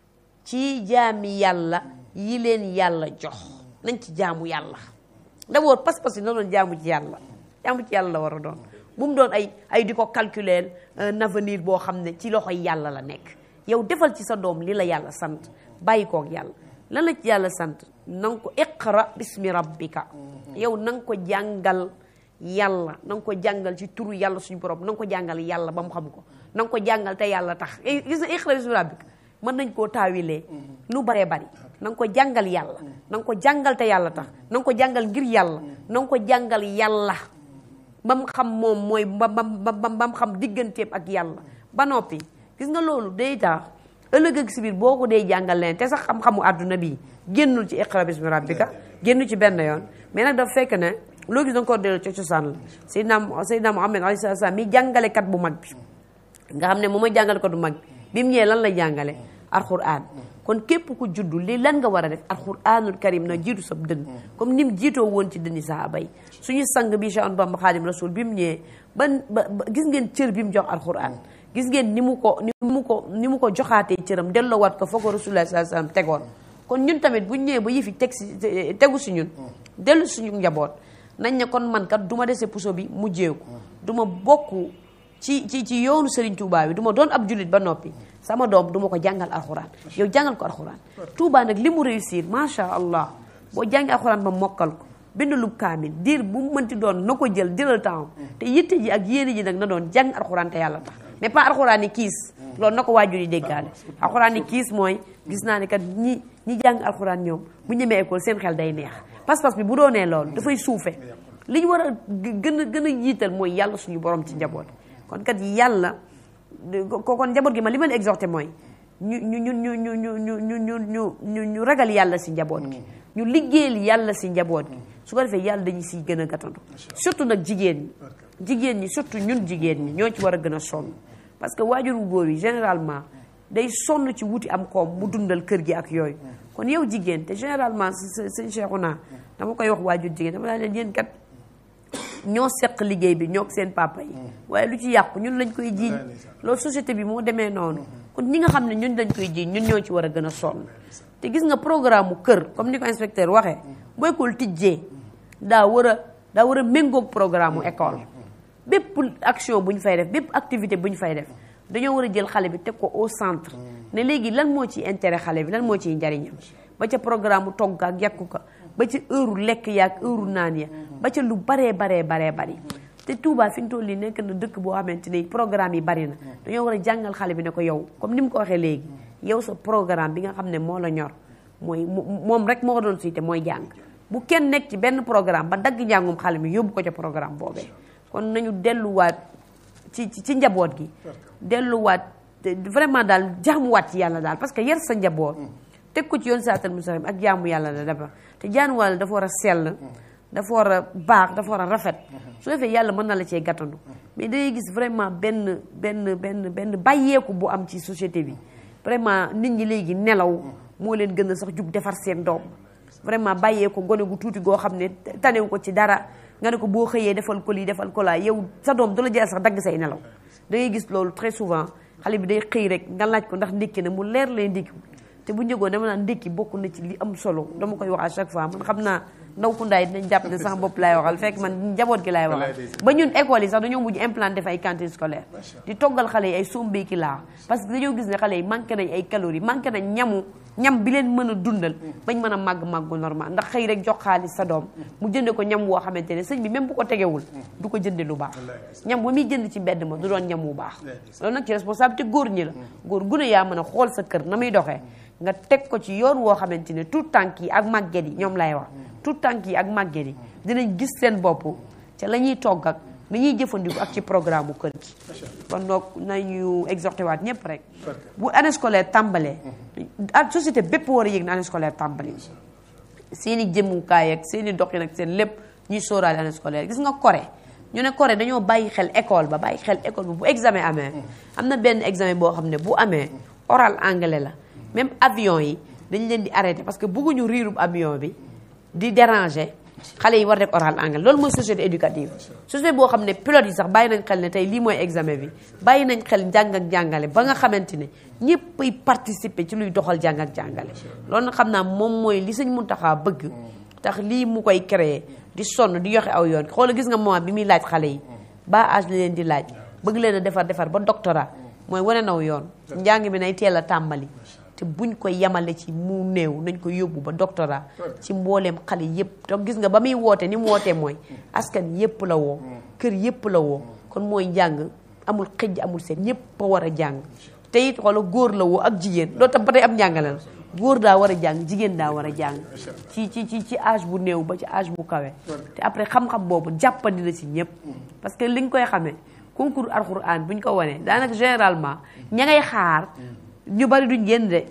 ci jaami yàlla yi leen yàlla jox nañ ci jaamu yàlla d'abord pas-pas yi na doon jaamu ci yàlla jaamu ci yàlla la war a doon bu mu doon ay ay di ko calculer un avenir boo xam ne ci loxoy yàlla la nekk yow defal ci sa doom li la yàlla sant bàyyi koog yàlla lan la ci yàlla sant na nga ko iqra bismi rabbika yow na nga ko jàngal yàlla na nga ko jàngal ci turu yàlla suñu borom na nga ko jàngal yàlla ba mu xam ko na nga ko jàngal te yàlla tax gis na iqra bismi rabbika mën nañ koo taawilee nu baree bari na nga ko jàngal yàlla na nga ko jàngal te yàlla tax na nga ko jàngal ngir yàlla na nga ko jàngal yàlla ba mu xam moom mooy ba ba ba mu xam digganteem ak yàlla ba noppi gis nga loolu day tax ëllëg ak si biir boo ko dee jàngal leen te sax xam-xamu àdduna bi génnul ci iqra bismi rabbika génnu ci benn yoon mais nag dafa fekk ne loo gis danga ko dellu ci cosaan la Seydina Seydina Muhammad alayhi salaam mi jàngalekat bu mag bi nga xam ne moom mooy jàngalekat bu mag bi bi mu ñëwee lan la jàngale alquran kon képp ku juddu li lan nga war a def alquranul karim na jiitu sab dënn comme ni mu jiitoo woon ci dënni sahaaba yi suñu sang bi Cheikh Ahmadou Bamba Xaadim Rasul bi mu ñëwee ban ba gis ngeen cër bi mu jox alquran gis ngeen ni mu ko ni mu ko ni mu ko joxaatee cëram delloowaat ko foo ko rasulullah sallallahu alayhi wasallam tegoon kon ñun tamit buñ ñëwee ba yëfi teg si tegu si ñun dellu suñu njaboot nañ ne kon man kat du ma dese puso bi mujjeeku du ma bokk ci ci ci yoonu Serigne Touba bi du ma doon ab jullit ba noppi sama doom du ma ko jàngal alxuraan yow jàngal ko alxuraan Touba nag li mu réussir macha allah boo jàngi alxuraan ba mokkal ko bind lu kaamil diir bu mu mënti doon na ko jël jëlal temps te yitte ji ak yéene ji nag na doon jàng alxuraan te yàlla tax mais pas alxuraan yi kiis loolu na ko waajur yi déggaale alxuraan yi kiis mooy gis naa ne kat ñi ñi jàng alxuraan ñoom bu ñemee école seen xel day neex pas-pas bi bu doonee loolu dafay suufe li ñu war a gën a gën a jiital mooy yàlla suñu borom ci njaboot kon kat yàlla ko kon njaboot gi ma li ma la exhorté mooy ñu ñu ñu ñu ñu ñu ñu ñu ñu ñu ñu ñu ragal yàlla si njaboot gi ñu liggéeyal yàlla si njaboot gi su ko defee yàlla dañu siy gën a gàttandu surtout nag jigéen ñi jigéen ñi surtout ñun jigéen ñi ñoo ci war a gën a sonn parce que waajur wu góor yi généralement day sonn ci wuti am koom mu dundal kër gi ak yooyu kon yow jigéen te généralement sëñ Cheikhouna dama koy wax waajur jigéen dama laa leen yéen kat ñoo seq liggéey bi ñoo seen papa yi waaye lu ci yàqu ñun lañ koy jiiñ loolu société bi moo demee noonu kon ñi nga xam ne ñun lañ koy jiiñ ñun ñoo ci war a gën a sonn te gis nga programme mu kër comme ni ko inspecteur waxee bu école tijjee daa war a daa war a méngoog programme mu école bépp action bu ñu fay def bépp activité bu ñu fay def dañoo war a jël xale bi teg ko au centre ne léegi lan moo ciy intérêt xale bi lan moo ciy njariñam ba ca programme mu togg ak yàkku ko ba ca heure lekk ya ak heure naan ya ba ca lu baree baree baree bari te Touba fi ñu toll nii nekk na dëkk boo xamante ni programme yi bari na dañoo war a jàngal xale bi ne ko yow comme ni mu ko waxee léegi yow sa programme bi nga xam ne moo la ñor mooy moom rek moo ko doon siite mooy jàng bu kenn nekk ci benn programme ba dagg njàngum xale mi yóbbu ko ca programme boobee kon nañu delluwaat ci ci njaboot gi delluwaat vraiment daal jaamuwaat ci yàlla daal parce que yar sa njaboot teg ko ci yoon saatal mustaqim ak jaamu yàlla la dafa te jaamu yàlla dafa war a sell dafa war a baax dafa war a rafet su defee yàlla mën na la cee gàttandu mais dangay gis vraiment benn benn benn benn bàyyeeku bu am ci société bi vraiment nit ñi léegi nelaw moo leen gën a sax jug defar seen doom vraiment bàyyeeku gone gu tuuti goo xam ne tanewu ko ci dara nga ne ko boo xëyee defal ko lii defal ko laa yow sa doom du la jël sax dagg say nelaw da ngay gis loolu très souvent xale bi day xëy rek nga laaj ko ndax ndékki na mu leer lay ndékki te bu njëgoon dama naan ndékki bokk na ci li am solo dama koy wax à chaque fois man xam naa ndaw ku ndaay dinañ jàpp ne sama bopp laay waxal fekk man njaboot gi laay waxal ba ñun école yi sax dañoo mujj implanté def ay cantine scolaire di toggal xale yi ay sombeeki laa parce que dañoo gis ne xale yi manqué nañ ay calories manqué nañ ñamu ñam bi leen mën a dundal bañ mën a màgg màggu normal ndax xëy rek jox xaalis sa doom mu jënde ko ñam woo xamante ne sëñ bi même bu ko tegewul du ko jënde lu baax ñam ba muy jënd ci mbedd ma du doon ñam wu baax loolu nag ci responsabilité góor ñi la góor gu ne yaa mën a xool sa kër na muy doxee nga teg ko ci yoon woo xamante ne tout tànk yi ak màgget yi ñoom lay wax tout tànk yi ak màgget yi dinañ gis seen bopp ca la ñuy togg ak la ñuy jëfandiku ak ci programme bu kër gi kon donc nañu exhorté waat ñëpp rek bu année scolaire tàmbalee ak société bépp war a yëg na année scolaire tàmbali seen i jëmukaay ak seen i doxin ak seen lépp ñuy sóoraale année scolaire gis nga Corée ñu ne Corée dañoo bàyyi xel école ba bàyyi xel école ba bu examen amee am na benn examen boo xam ne bu amee oral anglais la même avion yi dañ leen di arrêté parce que bëgguñu riirub avion bi di déranger xale yi war def oral anglais loolu mooy société éducative société boo xam ne pilote yi sax bàyyi nañ xel ne tey lii mooy examen bi bàyyi nañ xel njàng ak jàngale ba nga xamante ne ñëpp ay participer ci luy doxal jàng ak jàngale loolu nag xam naa moom mooy li sëñ Muntaxa bëgg tax lii mu koy créer di sonn di yoxe aw yoon xoola gis nga moment bi muy laaj xale yi ba âge la leen di laaj bëgg leen a defar defar ba doctorat mooy wane naw yoon njàng mi nay teel a tàmbali te buñ ko yemale ci mu néew nañ ko yóbbu ba doctorat ci mbooleem xale yépp te gis nga ba muy woote ni mu wootee mooy askan yépp la woo kër yépp la woo kon mooy njàng amul xëj amul seen ñépp a war a jàng te it xoola góor la woo ak jigéen loolu tam ba tey am njàngale la góor daa war a jàng jigéen daa war a jàng ci ci ci ci âge bu néew ba ci âge bu kawe te après xam-xam boobu jàppandi na ci ñépp parce que li nga koy xamee concours alxuraan bu ñu ko wanee daanaka généralement ña ngay xaar ñu bari duñ génn de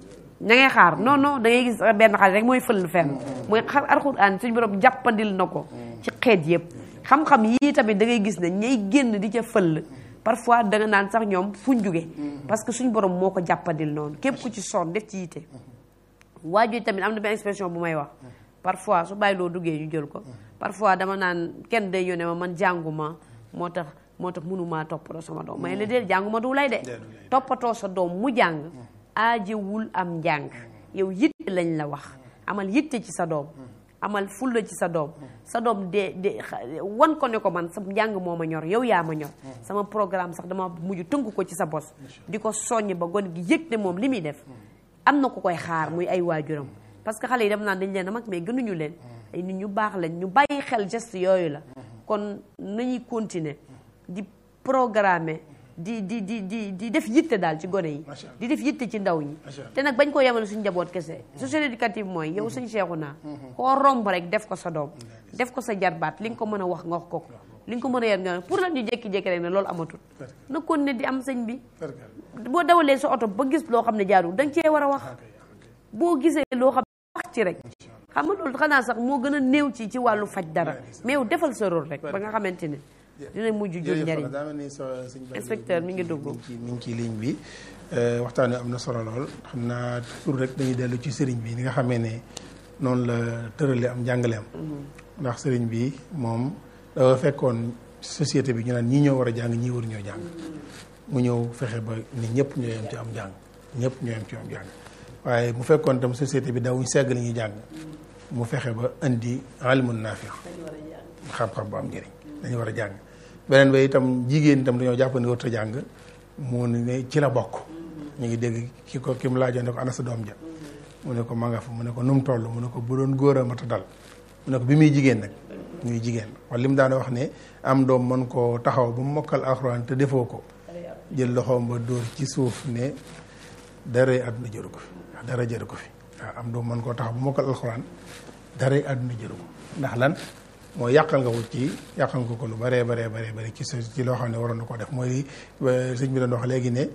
ña ngay xaar non non da ngay gis benn xale rek mooy fël fenn mooy xar alxuraan suñu borom jàppandil na ko ci xeet yëpp xam-xam yii tamit da ngay gis ne ñay génn di ca fël parfois da nga naan sax ñoom fuñ jóge parce que suñu borom moo ko jàppandil noonu képp ku ci sonn def ci yite waajur tamit am na benn expression bu may wax parfois su bàyyi loo duggee ñu jël ko parfois dama naan kenn day yónnee ma man jànguma moo tax moo tax mënumaa toppatoo sama doom may la déet jànguma du lay de toppatoo sa doom mu jàng aajewul am njàng yow yitte lañ la wax amal yitte ci sa doom amal fulla ci sa doom sa doom de de wan ko ne ko man sa njàng moo ma ñor yow yaa ma ñor sama programme sax dama mujj tënk ko ci sa bos di ko soññ ba gon gi yëg ne moom li muy def am na ko koy xaar muy ay waajuram parce que xale yi dem naan dañ leen a mag mais gënuñu leen ay nit ñu baax lañ ñu bàyyi xel geste yooyu la kon nañuy continuer di programmer di di di di di def yitte daal ci gone yi Macha Allah. di def yitte ci ndaw ñi Macha Allah. te nag bañ koo yemale suñu njaboot kese société éducative mooy yow suñ seexu naa koo romb rek def ko sa doom def ko sa jarbaat li nga ko mën a wax nga wax ko ko li nga ko mën a yar nga pour lan ñu jékki-jékki rek ne loolu amatul na kon ne di am sëñ bi Barkal. boo dawalee sa oto ba gis loo xam ne jaarul da nga cee war a wax boo gisee loo xam ne wax ci rek xam nga loolu xanaa sax moo gën a néew ci ci wàllu faj dara mais yow defal sa rôle rek ba nga xamante ne dina mujj jur jërëjëf njariñ daa mel ni so sëñ Ba Inspecteur mi ngi dugg. mi ngi ci mi ngi ci ligne bi Euh, waxtaan wi am na solo lool xam naa toujours rek dañuy dellu ci sëriñ bi ni nga xamee ne noonu la tërale am njàngaleem ndax sëriñ bi moom dafa fekkoon société bi ñu naan ñii ñoo war a jàng ñii waru ñoo jàng mu ñëw fexe ba ni ñëpp ñoo yem ci am jàng ñëpp ñoo yem ci am jàng waaye mu fekkoon tam société bi dawuñ segg li ñuy jàng mu fexe ba indi ilmun naafi xam-xam bu am njëriñ dañu war a jàng beneen ba itam jigéen itam dañoo jàpp ne warut a jàng mu ne ci la bokk ñu ngi dégg ki ko ki mu laajoon ne ko ana sa doom ja mu ne ko ma nga fa mu ne ko nu mu toll mu ne ko bu doon góor a mat a dal mu ne ko bi muy jigéen nag muy jigéen wala li mu daan wax ne am doom mën koo taxaw ba mu mokkal alxuraan te defoo ko jël loxoom ba dóor ci suuf ne dara àdduna jëru ko fi ndax dara jëru ko fi waaw am doom mën koo taxaw ba mokkal alxuraan dara àdduna jëru ko ndax lan mooy yàqal nga ko ci yàqal nga ko lu baree baree baree bari ci sa ci loo xam ne waroon na ko def mooy sëñ bi doon wax léegi ne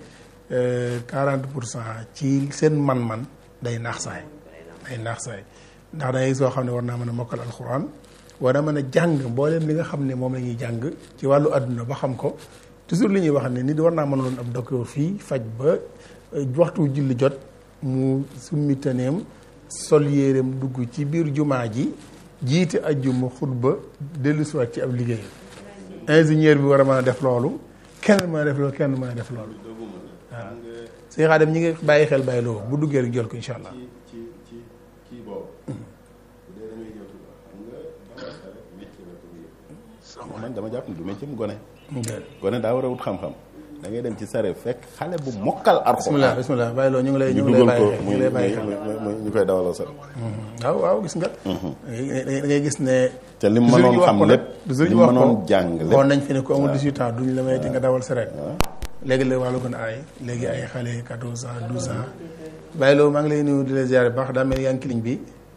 40 pour cent ci seen man-man day naax saay day naax saay ndax dangay soo xam ne war naa mën a mokkal alxuraan war a mën a jàng mbooleem li nga xam ne moom la ñuy jàng ci wàllu àdduna ba xam ko toujours li ñuy wax ne nit war naa mën a doon ab docteur fii faj ba waxtu julli jot mu summi taneem sol yéeram dugg ci biir jumaa ji jiite ajjuma xutba dellu siwaat ci ab liggéey ingénieur bi war a mën a def loolu kenn mën a def loolu kenn mën a def loolu waaw sëñ Xaadim ñi ngi bàyyi xel bàyyi loo bu duggee rek jël ko incha allah ci ci kii boobu. bu dee da ngay ñëw Tuuba xam nga dama rek métier la ko yëpp. man dama jàpp ne du métier mu gone. gone daa war a wut xam-xam. da ngay dem ci sare fekk xale bu mokkal bismillah Alxuraan. bismillah bàyyi loo ñu ngi lay ñu ñu ngi lay dugal ko bàyyi xel ñu muy ngi lay bàyyi muy xel muy ñu koy dawaloo sax. waaw waaw gis nga da ngay gis ne te lim toujours mënoon ñu wax xam ko nag, lépp toujours lim ñu wax ko mënoon jàng lépp. waxoon nañ fi ne ko amul 18 ans duñ la may di nga dawal sareet léegi la wàllu gën a aay léegi ay xale 14 ans 12 ans bàyyi loo maa ngi lay nuyu di la ziare bu baax daa mel ni yaa ngi ligne bi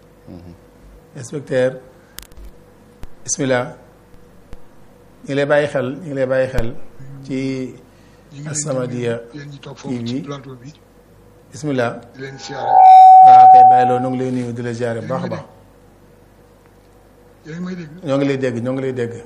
inspecteur bismillah ñu ngi lay bàyyi xel ñu ngi lay bàyyi xel ci As-Samadiyya yéen ñi toog foofu ci plateau bi bismillah di leen siyaare waaw kay bàyyi loo ñoo ngi lay nuyu di la ziare bu baax a baax yéen may dégg ñoo ngi lay dégg ñoo ngi lay dégg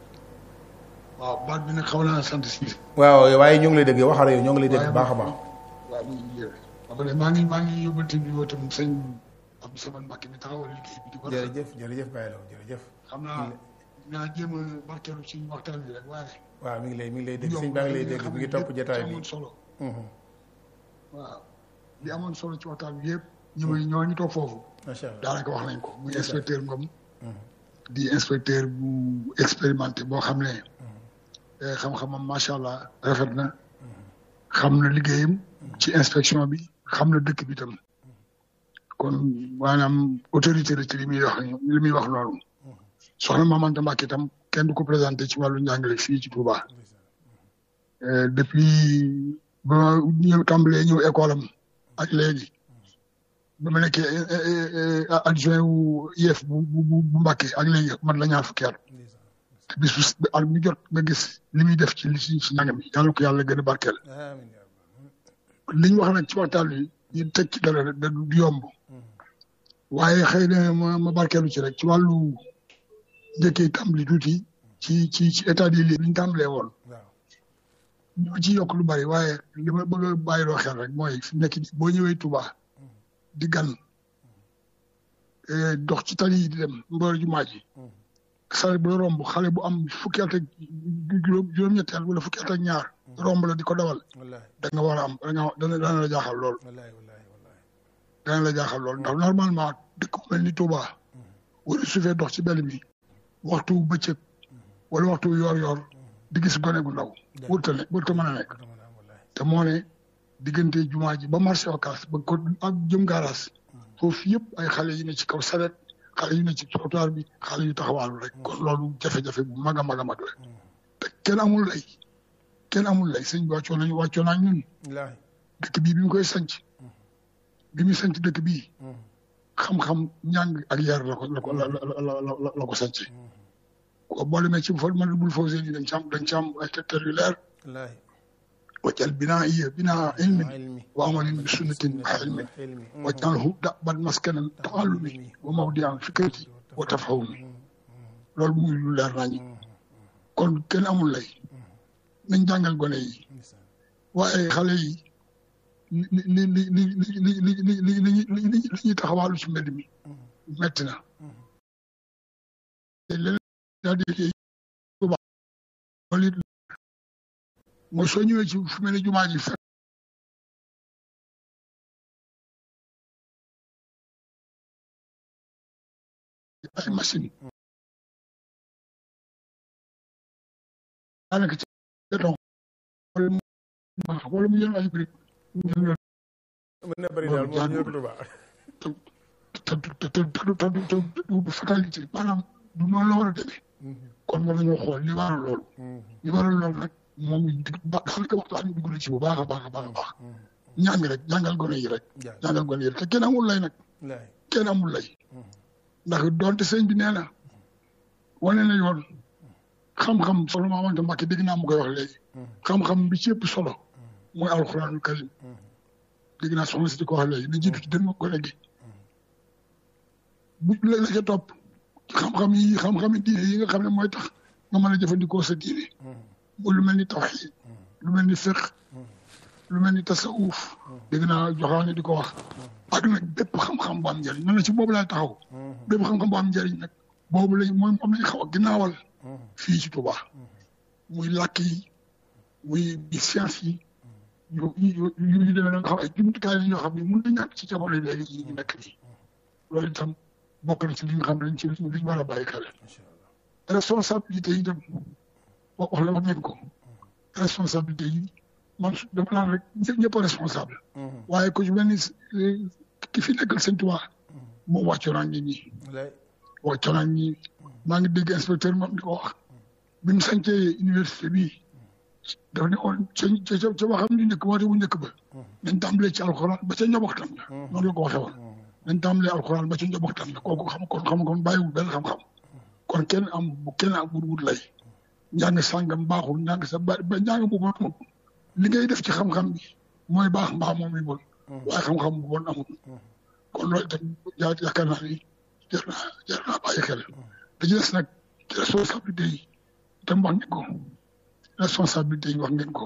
waaw baat bi nag xaw naa sant si waaw waaye ñoo ngi lay dégg waxal yow ñoo ngi lay dégg bu baax a baax waaw mu ngi yéen après maa ngi maa ngi yóbbante bi woo tam sëñ Abdou Samad Mbacke mi taxawal liggéey bi di ko rafet jërëjëf jërëjëf Baye Lo jërëjëf xam naa naa jéem a barkeelu ci waxtaan bi rek waaye waaw mi ngi lay mi ngi lay dégg sëñ baa ngi lay dégg mi ngi topp jotaay bi amoon solo Mhm. waaw li amoon solo ci waxtaan bi yëpp ñu may ñoo ñu toog foofu macha allah daanaka wax nañ ko muy inspecteur Ngom di inspecteur bu expérimenté boo xam ne eh, xam-xamam macha allah rafet na xam na liggéeyam ci inspection bi xam na dëkk bi tam kon maanaam autorité la ci li muy wax li muy wax noonu soxna Mamanta Mbacke itam kenn du ko présenté ci wàllu njàngale fii ci Touba Eh, depuis ba ma ñëw tàmbalee ñëw école am ak léegi ba ma nekkee eh, eh, eh, adjoint wu IEF bu bu bu bu Mbacke ak léegi man la ñaar fukki at te bis bu at mu jot nga gis li muy def ci li ci ci njàng mi yàlla ko yàlla gën a barkeel amiin yaa rabbal li ñu wax nag ci waxtaan wi ñu teg ci dara rek da du yomb waaye xëy na ma ma barkeelu ci rek ci wàllu njëkkee tàmbali tuuti ci ci ci état des lieux ni ñu tàmbalee woon waaw ñoo ci yokk lu bari waaye li ma bëgg a bàyyiloo xel rek mooy fi mu nekk nii boo ñëwee Touba di gan eh, dox ci tali yi di dem mboor jumaa ji xale bu la romb xale bu am fukki at ak juróom juróom-ñetti at wala fukki at ak ñaar romb la di ko dawal wallaahi da nga war a am da nga dana dana la jaaxal lool wallaahi wallaahi wallaahi dana la jaaxal lool ndax normalement dëkk bu mel ni Touba wala su fee dox ci bel bi waxtu bëccëg wala waxtu yor-yor di gis gone gu ndaw wërta ne wërta mën a nekk dama naan wallaahi te moo ne diggante jumaa ji ba marché Ocass ba ko ak jëm gaaraas foofu yëpp ay xale yi ne ci kaw saret xale yu ne ci trottoir bi xale yu taxawaalu rek kon loolu jafe-jafe bu mag a mag a mag la te kenn amul lay kenn amul lay sëñ bi wàccoo nañu wàccoo naa ñun wallaahi dëkk bii bi mu koy sanc bi mu sanc dëkk bii xam-xam njàng ak yar la ko la ko la la la la ko sanc ko boo demee ci fol man bul fawsé ni dañ ci am dañ ci am ay tegtal yu leer wallaahi waccal binaa iya binaa ilmin ilmi wa amalin bi sunnatin wa ilmin ilmi waj'alhu da'ban maskanan ta'allumi wa mawdi'an fikrati wa tafahumi loolu muy lu leer nañu kon kenn amul lay nañ jàngal gone yi waaye xale yi li li li li li li li li li li li ñuy taxawaalu ci mbedd mi metti na te leneen daa di bu baax loolu it mooy soo ñëwee ci fu mel ne jumaa ji fekk ay machine daanaka ci béton wala mu wala mu jël ay brique mën na bëri daal moom ñu ko baax te te te te te te du fatalité maanaam du noonu la war a demee kon war nañoo xool li waral loolu li waral loolu nag moom ba daanaka waxtaan bi dugg na ci bu baax a baax a baax a baax ñaan gi rek jàngal gone yi rek jàngal gone yi rek te kenn amul lay nag wallaahi kenn amul lay ndax doonte sëñ bi nee na wane na yoon xam-xam solo maa wante Mbàkke dégg naa mu koy wax léegi xam-xam bi ci ëpp solo mooy alxuraanul karim dégg naa soxna si di ko wax léegi na jiitu ci dënn gone gi bu la la ca topp xam-xam yi xam-xam yi diine yi nga xam ne mooy tax nga mën a jëfandikoo sa diine mu lu mel ni tawxiid lu mel ni fiq lu mel ni tasawuf dégg naa joxaane di ko wax ak nag bépp xam-xam bu am njëriñ man la ci boobu laay taxaw bépp xam-xam bu am njëriñ nag boobu lañ mooy moom lañ xaw a ginnaawal fii ci Touba muy làkk yi muy science yi yu yu yu yu demee noonu xam ay jumtukaay la ñoo xam ne mën na ñàkk ci jamono léegi yi ñu nekk nii loolu itam bokk na ci li nga xam ne dañ ci li ñu war a bàyyi xel responsabilité yi dem wax la wax ngeen ko responsabilité yi man dama naan rek ñëpp a responsable waaye ku ci mel ni ki fi nekkal sëñ Touba moom wàccoo naa nit ñi wàccoo naa ñi maa ngi dégg inspecteur moom di ko wax bi mu sancee université bii dafa ne woon ca ca ca waxam ñu njëkk woote bu njëkk ba nañ tàmbalee ci alxuraan ba ca njoboxtam la noonu la ko waxee woon nañ tàmbalee alxuraan ba ca njoboxtam la kooku xam kon xam kon bàyyiwul benn xam-xam kon kenn am bu kenn am wut wut lay njàng sàngam baaxul njàng sa ba ba njàng bu bon amul li ngay def ci xam-xam bi mooy baax mbaa moom yi bon waaye xam-xam bu bon amul kon loolu itam yaa yaakaar naa ni jar naa jar naa bàyyi xel da ci des nag ci responsabilité yi itam wax ngeen ko responsabilité yi wax ngeen ko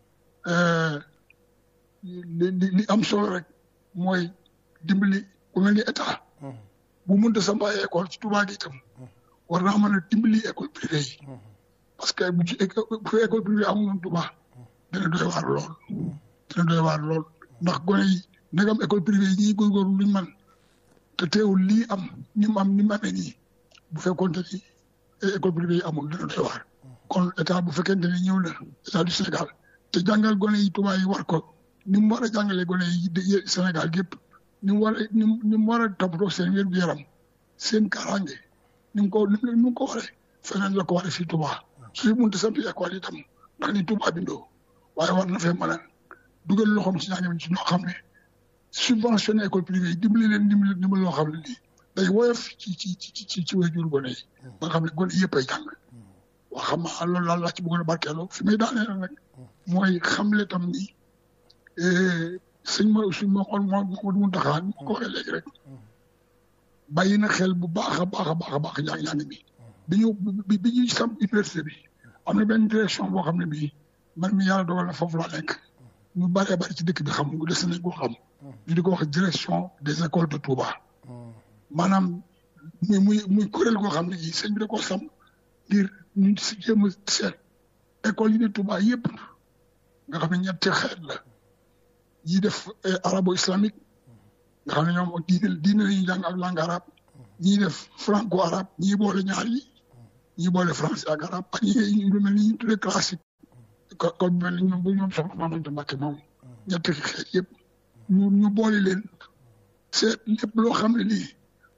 li li li am solo rek mooy dimbali ku mel ni état bu mënta samp ay école ci Touba gi itam war naa mën a dimbali école privée yi parce que bu ci bu fi école privée amul woon Touba dina doy waar lool dina doy waar lool ndax gone yi ndegam école privée yi ñuy góorgóorlu luñ man te teewul lii am ni mu am ni mu amee nii bu fekkoon te ni école privée yi amul dina doy waar kon état bu fekkente ne ñëw na état du Sénégal te jàngal gone yi Touba yi war ko ni mu war a jàngalee gone yi Sénégal gépp ni mu war a ni mu war a toppatoo seen wér gu yaram seen kaaraange ni mu ko ni mu ko waree feneen la ko waree fii Touba su fi mënta sampi école itam ndax ni Touba bindoo waaye war na fee mën a dugal loxoom ci njàng mi ci ñoo xam ne subventionné école privée yi dimbali leen dimbali dimbali loo xam ne nii day woyof ci ci ci ci ci waajur gone yi ba nga xam ne gone yëpp ay jàng waa xam nga loolu daal laa ci bëggoon a barkeeloo fi may daaneel nag mooy xamle tam ni sëñ ma suñ ma xool moo moo mun taxaa moo ko waxee léegi rek bàyyi na xel bu baax a baax a baax a baax njàng-njàng bi bi ñu bi bi ñuy sam université bi am na benn direction boo xam ne bii man mi yàlla dogal na foofu laa nekk ñu bëree bëri ci dëkk bi xam nga des nañ ko xam ñu di ko wax direction des écoles de Touba maanaam muy muy muy kuréel goo xam ne ji sëñ bi da koo sam ngir ñu si jéem a seet école yi ne Touba yëpp nga xam ne ñetti xeet la ñii def arabo islamique nga xam ne ñoom diine diine la ñuy jàng ak langue arabe ñii def franco arabe ñii boole ñaar yi ñii boole français ak arabe ak ñi lu mel ni ñu tuddee classique ko kon mel ni ñoom bu ñoom soxna Mamadou Mbacke moom ñetti xeet yëpp ñu ñu boole leen seet lépp loo xam ne lii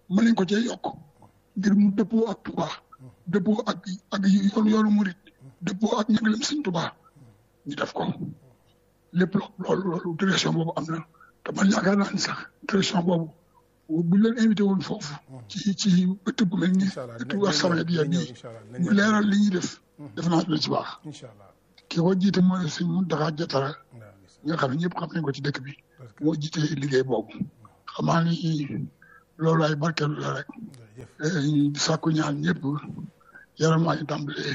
mën nañ ko cee yokk ngir mu dëppoo ak Touba dëppoo ak ak yoon yoonu murit dëppoo ak njàngaleem Sëñ Touba ñu def ko lépp loolu loolu direction boobu am na te man yaakaar naa ni sax direction boobu bu leen invité woon foofu ci ci ëtt bu mel ni ëtt assemblée bi bii mu leeral li ñuy def def naa dina ci baax incha allah ki ko jiite mooy Sëñ Mountakha Diatara nga xam ne ñëpp xam nañ ko ci dëkk bi moo jiite liggéey boobu xamaa ni loolu ay barkeelu la rek sàkku ñaan ñëpp yaram maa ngi tàmbalee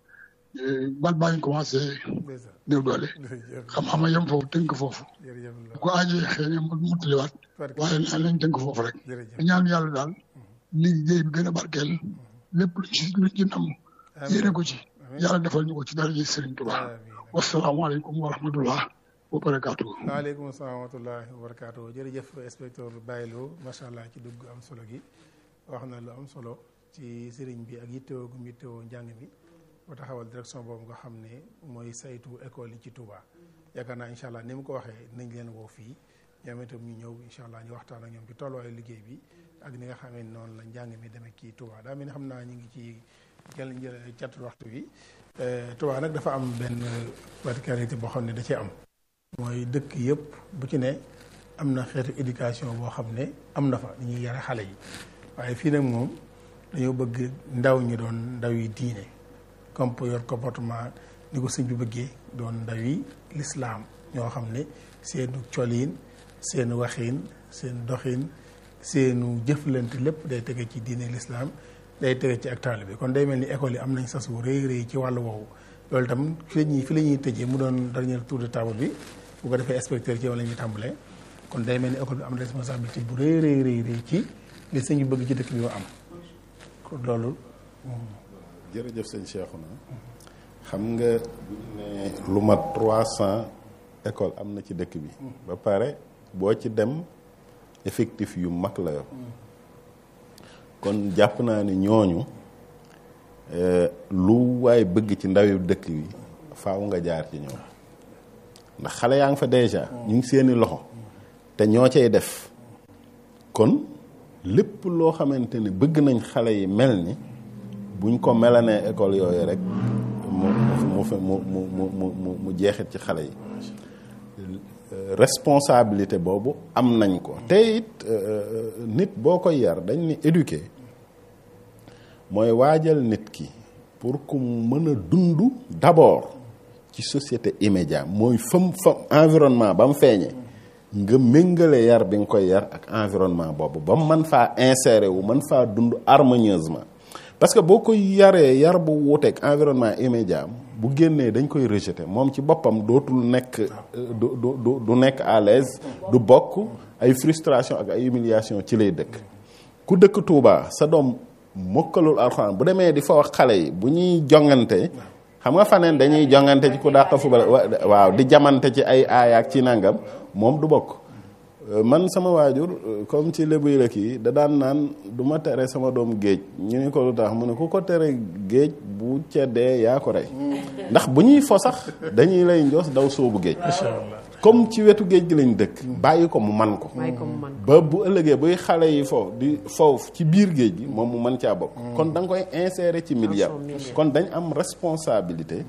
bal baa ngi commencé néew doole xam-xam yem foofu tënk foofu bu ko aajee xëy na mu mutaliwaat waaye naa lañ tënk foofu rek ñaan yàlla daal liggéey bi gën a barkeel lépp luñ ci luñ ci nam yéene ko ci yàlla defal ñu ko ci dara ji Sëriñ Tuubaa wasalaamaaleykum wa rahmatullah wa barakaatu. waaleykum salaam wa rahmatullahi wa barakaatu jërëjëf inspecteur Baylo macha allah ci dugg am solo gi wax na lu am solo ci sëriñ bi ak yittewoo gu yittewoo njàng mi ba taxawal direction boobu nga xam ne mooy saytu école yi ci Touba yaakaar naa incha allah ni mu ko waxee nañ leen woo fii ñoom itam ñu ñëw incha allah ñu waxtaan ak ñoom ci tolluwaayu liggéey bi ak ni nga xamee noonu la njàng mi demee kii Touba daa mel ni xam naa ñu ngi ci jël jël catul waxtu bi Touba nag dafa am benn particularité boo xam ne da cee am. mooy dëkk yëpp bu ci ne am na xeetu éducation boo xam ne am na fa ni ñuy yare xale yi waaye fii nag moom dañoo bëgg ndaw ñi doon ndaw yi diine comme yor comportement ni ko sëñ bi bëggee doon ndaw yi lislaam ñoo xam ne seenu coliin seen waxiin seen doxin seenu jëflante lépp day tege ci diine lislaam day tege ci ak taalibe bi kon day mel ni école yi am nañ sas wu rëy rëy ci wàllu woowu loolu itam fi la ñuy fi la ñuy tëjee mu doon dernier tour de table bi bu ko defee inspecteur ci yow la ñuy tàmbalee kon day mel ni école bi am responsabilité bu rëy rëy rëy rëy ci li sëñ bi bëgg ci dëkk bi ma am kon loolu. jërëjëf sëñ Cheikhouna xam nga bu ñu ne lu mat trois cent école am na ci dëkk bi. ba pare boo ci dem effectif yu mag la yor. kon jàpp naa ni ñooñu. lu waaye bëgg ci ndawi dëkk bi faaw nga jaar ci ñoom ndax xale yaa ngi fa déjà ñu ngi seeni loxo te ñoo cay def kon lépp loo xamante ni bëgg nañ xale yi mel ni buñ ko melanee école yooyu rek mu mu mu mu mu mu mu jeexit ci xale yi responsabilité boobu am nañ ko te it nit boo koy yar dañ ni éduquer mooy waajal nit ki pour que mu mën a dund d'abord ci société immédiat mooy fam fam environnement ba mu feeñee nga méngale yar bi nga koy yar ak environnement boobu ba mu mën faa insérer wu mën faa dund harmonieusement parce que boo koy yaree yar bu wuuteeg environnement immédiat bu génnee dañ koy rejeter moom ci boppam dootul nekk du du du nekk à l'aise du bokk ay frustration ak ay humiliation ci lay dëkk ku dëkk Touba sa doom mokkalul alxuraan bu demee di fa wax xale yi bu ñuy jongante xam nga faneen dañuy jongante ci ku dàq fubal waaw di jamante ci ay aayaak ci nangam moom du bokk man sama waajur comme ci lébu yi la kii da daan naan du ma tere sama doom géej ñu ni ko lu tax mu ne ku ko tere géej bu ceddee yaa ko rey ndax bu ñuy fo sax dañuy lay njoos daw soobu géej comme ci wetu géej gi lañ dëkk bàyyi ko mu man ko ba bu ëllëgee buy xale yi fo di foofu ci biir géej gi moom mu mën caa bokk kon da nga koy insérer ci milieu kon dañ am responsabilité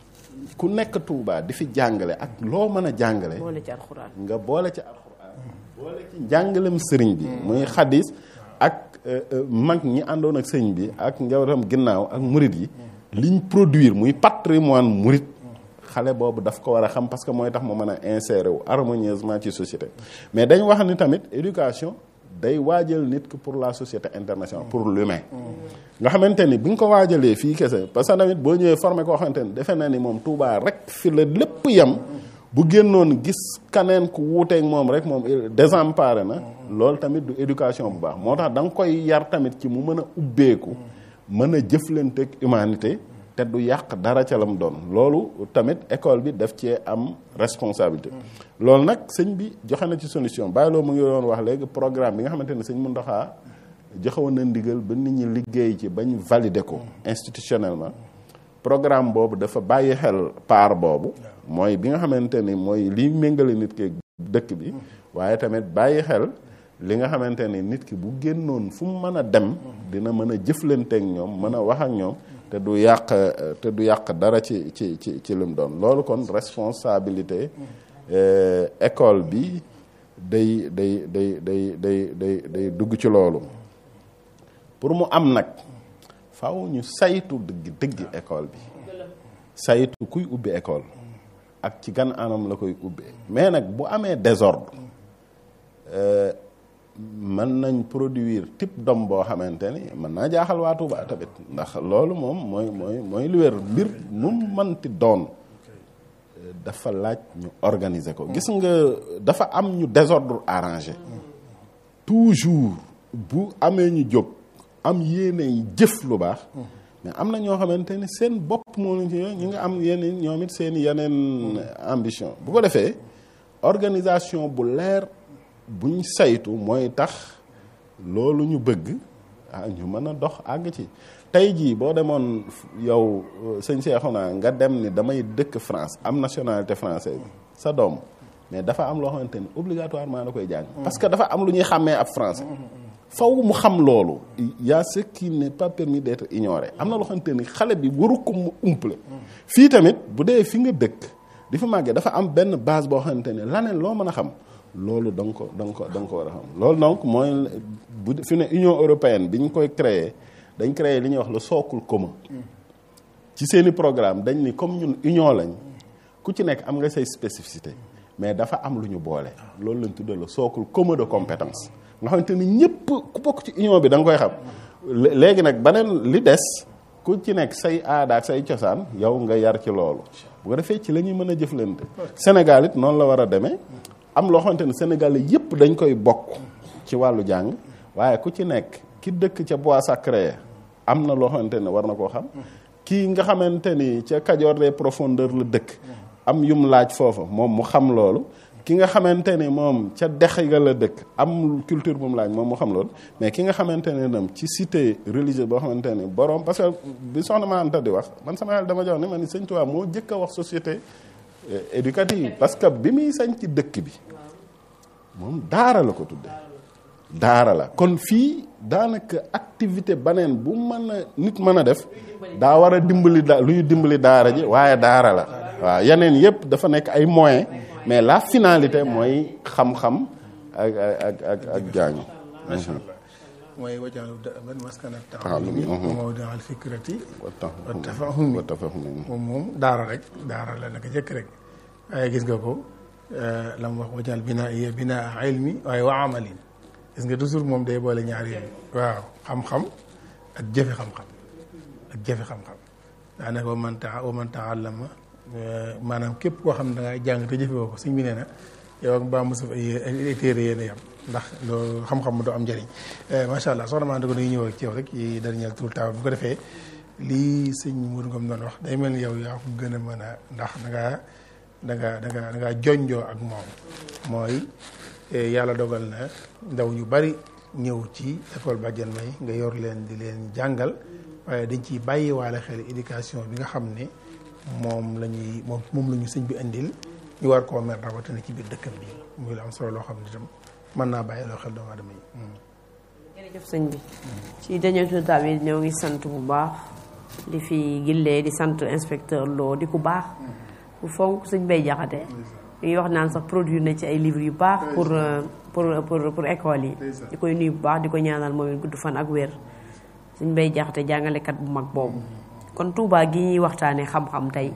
ku nekk Touba di fi jàngale ak loo mën a jàngale nga boole ci alxuraan boole ci njàngalem sëriñ bi muy xadis ak mag ñi àndoon ak sëriñ bi ak njabootam ginnaaw ak murit yi liñ produire muy patrimoine murit xale boobu daf ko war a xam parce que mooy tax mu mën a insérer wu harmonieusement ci société mais dañ wax ni tamit éducation day waajal nit ki pour la société internationale pour l'humain nga xamante ni bi nga ko waajalee fii kese parce que tamit boo ñëwee formé koo xamante ni defe na ni moom Touba rek fi la lépp yem bu génnoon gis kaneen ku wuuteeg moom rek moom désemparé na loolu tamit du éducation bu baax moo tax da nga koy yar tamit ci mu mën a ubbeeku mën a jëflanteeg humanité te du yàq dara ca lam doon loolu tamit école bi daf cee am responsabilité loolu nag sëñ bi joxe na ci solution bàyyi loo mu ngi doon wax léegi programme bi nga xamante ne sëñ Mountakha joxewoon na ndigal ba nit ñi liggéey ci bañ valider ko institutionnellement programme boobu dafa bàyyi xel part boobu mooy bi nga xamante ni mooy liy méngale nit ke dëkk bi waaye tamit bàyyi xel li nga xamante ni nit ki bu génnoon fu mu mën a dem dina mën a jëflanteek ñoom mën a wax ak ñoom te du yàq te du yàq dara ci ci ci ci lim doon loolu kon responsabilité école bi day day day day day day day dugg ci loolu pour mu am nag faw ñu saytu dëgg dëgg école bi saytu kuy ubbi école ak ci gan anam la koy ubbee mais nag bu amee désordre mën nañ produire type d'homme boo xamante ni mën naa jaaxal waa Touba tamit ndax loolu moom mooy mooy mooy lu wér mbir mu mënti doon dafa laaj ñu organiser ko gis nga dafa am ñu désordre arrangé toujours bu amee ñu jóg am yéene yi jëf lu baax mais am na ñoo xamante ni seen bopp moo ñu ci ñu nga am yeneen ñoom it seen yeneen ambition bu ko defee organisation bu leer buñ saytu mooy tax loolu ñu bëgg ah ñu mën a dox àgg ci tey jii boo demoon yow sëñ Cheikhouna nga dem ni damay dëkk France am nationalité française sa doom mais dafa am loo xamante ni obligatoirement da koy jàng parce que dafa am lu ñuy xàmmee ab français faw mu xam loolu y a ce qui n'est pas permis d'être ignoré am na loo xamante ni xale bi waru ko mu umple fii tamit bu dee fi nga dëkk di fa màggee dafa am benn base boo xamante ne laneen loo mën a xam loolu da nga ko da nga ko da nga ko war a xam loolu donc mooy bu fi ne Union européenne bi ñu koy créer dañ créer li ñuy wax le socle commun ci seeni programme dañ ni comme ñun union lañ ku ci nekk am nga say spécificité mais dafa am lu ñu boole loolu lañ tuddee le socle commun de compétence nga xamante ni ñëpp ku bokk ci union bi da nga koy xam léegi nag beneen li des ku ci nekk say aada ak say cosaan yow nga yar ci loolu bu ko defee ci la ñuy mën a jëflante Sénégal it noonu la war a demee am loo xamante ni Sénégalais yëpp dañ koy bokk ci wàllu jàng waaye ku ci nekk ki dëkk ca bois sacré am na loo xamante ne war na koo xam kii nga xamante ni ca Kajoor des profondeurs la dëkk am yum laaj foofa moom mu xam loolu ki nga xamante ni moom ca dex ga la dëkk am culture bu mu laaj moom mu xam loolu mais ki nga xamante ne nam ci cité religieuse boo xamante ni borom parce que bi soxna ma Anta di wax man sama xel dama jox ne ma ni Sëñ Tuubaa moo jëkk a wax société éducative parce que bi muy sañ ci dëkk bi moom daara la ko tudde daara la kon fii daanaka activité baneen bu mën a nit mën a def daa war a dimbali da luy dimbali daara ji waaye daara la waaw yeneen yëpp dafa nekk ay moyens mais la finalité mooy xam-xam ak ak ak ak jaañu macha allah mooy wajal ban maskana taalumi mawdia al fikrati wa tafahumi wa tafahumi moom moom daara rek daara la naka jëkk rek waaye gis nga ko la mu wax wajal binaa iya binaa ilmi waaye wa amalin gis nga toujours moom day boole ñaar yooyu waaw xam-xam ak jëfe xam-xam ak jëfe xam-xam daanaka wa man taa wa man taallama maanaam képp koo xam ne da ngay jàng te jëfe woo ko suñ bi nee na yow ak mbaa mosuf ay téere yéen a yam ndax loolu xam-xam mu doo am njëriñ macha allah soxna maa ko dañuy ñëw ak ci yow rek yi dernier tour taw bu ko defee lii sëñ Mourou Ngom doon wax day mel ni yow yaa ko gën a mën a ndax da ngaa da ngaa da ngaa da ngaa jonjoo ak moom mooy yàlla dogal na ndaw ñu bari ñëw ci école Badiane May nga yor leen di leen jàngal waaye dañ ciy bàyyi waale xel éducation bi nga xam ne moom la ñuy moom moom la ñu sëñ bi indil ñu war koo mer rawatina ci biir dëkkam bi muy la am solo loo xam ne itam mën naa bàyyi loo xel doomu aadama yi. jërëjëf sëñ bi ci dernier tour bi ñoo ngi sant bu baax di fi gillee di sant inspecteur Lo di ku baax bu fonk sëñ bay jaxate ñuy wax naan sax produire na ci ay livres yu baax pour pour pour pour école yi di koy nuyu bu baax di ko ñaanal moom it gudd fan ak wér sëñ bay jaxate jàngalekat bu mag boobu kon Touba gi ñuy waxtaanee xam-xam tey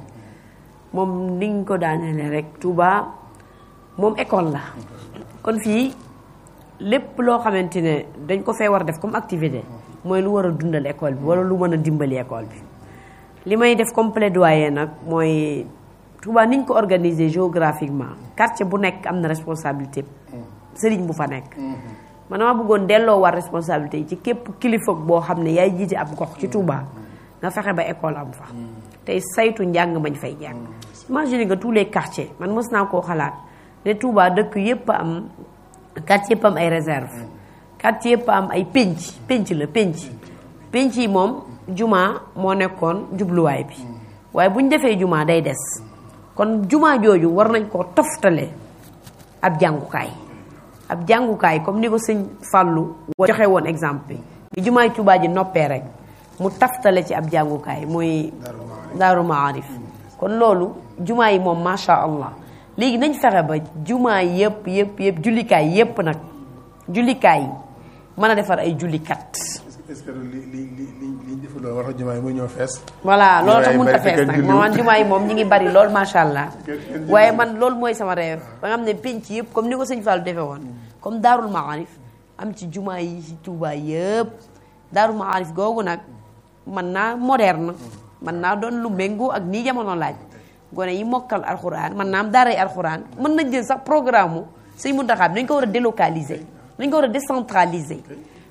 moom niñ ko daanelee rek Touba moom école la kon fii lépp loo xamante ne dañ ko fee war a def comme activité mooy lu war a dundal école bi wala lu mën a dimbali école bi li may def comme plaidoyer nag mooy Touba niñ ko organiser géographiquement quartier bu nekk am na responsabilité sëriñ bu fa nekk man dama bëggoon delloo war responsabilité yi ci képp kilifa boo xam ne yaay jiite ab gox ci Touba nga fexe ba école am fa tey saytu njàng mañ fay jàng imagine nga tous les quartiers man mës naa koo xalaat ne Touba dëkk yépp am quartier yëpp am ay réserve quartier yëpp am ay pénc pénc la pénc pénc yi moom juma moo nekkoon jubluwaay bi waaye bu ñu defee juma day des kon juma jooju war nañ koo toftale ab jàngukaay ab jàngukaay comme ni ko sëñ Fallou joxe woon exemple bi bi jumaay Tuubaa ji noppee rek mu taftale ci ab jàngukaay muy daaru maarif kon loolu jumaa yi moom macha allah léegi nañ fexe ba jumaa yëpp yëpp yëpp jullikaay yëpp nag jullikaay yi mën a defar ay jullikat est-ce que li li li li li ñu defal loolu war a jumaa yi muy ñëw fees voilà loolu tax Jumaa yi mënut a bari te fees kenn nag julliwul. man jumaa yi moom ñi ngi bari lool macha allah waaye man loolu mooy sama rêve ba nga xam ne penc yëpp comme ni ko sëñ Fallou defee woon comme daarul maarif am ci jumaa yi ci Tuubaa yëpp daarul maarif googu nag mën naa moderne mën naa doon lu méngoo ak nii jamono laaj gone yi mokkal alxuraan mën naa am daaray alxuraan mën nañ jël sax programme mu sëñ Muntaxa bi dañ ko war a délocaliser dañ ko war a décentraliser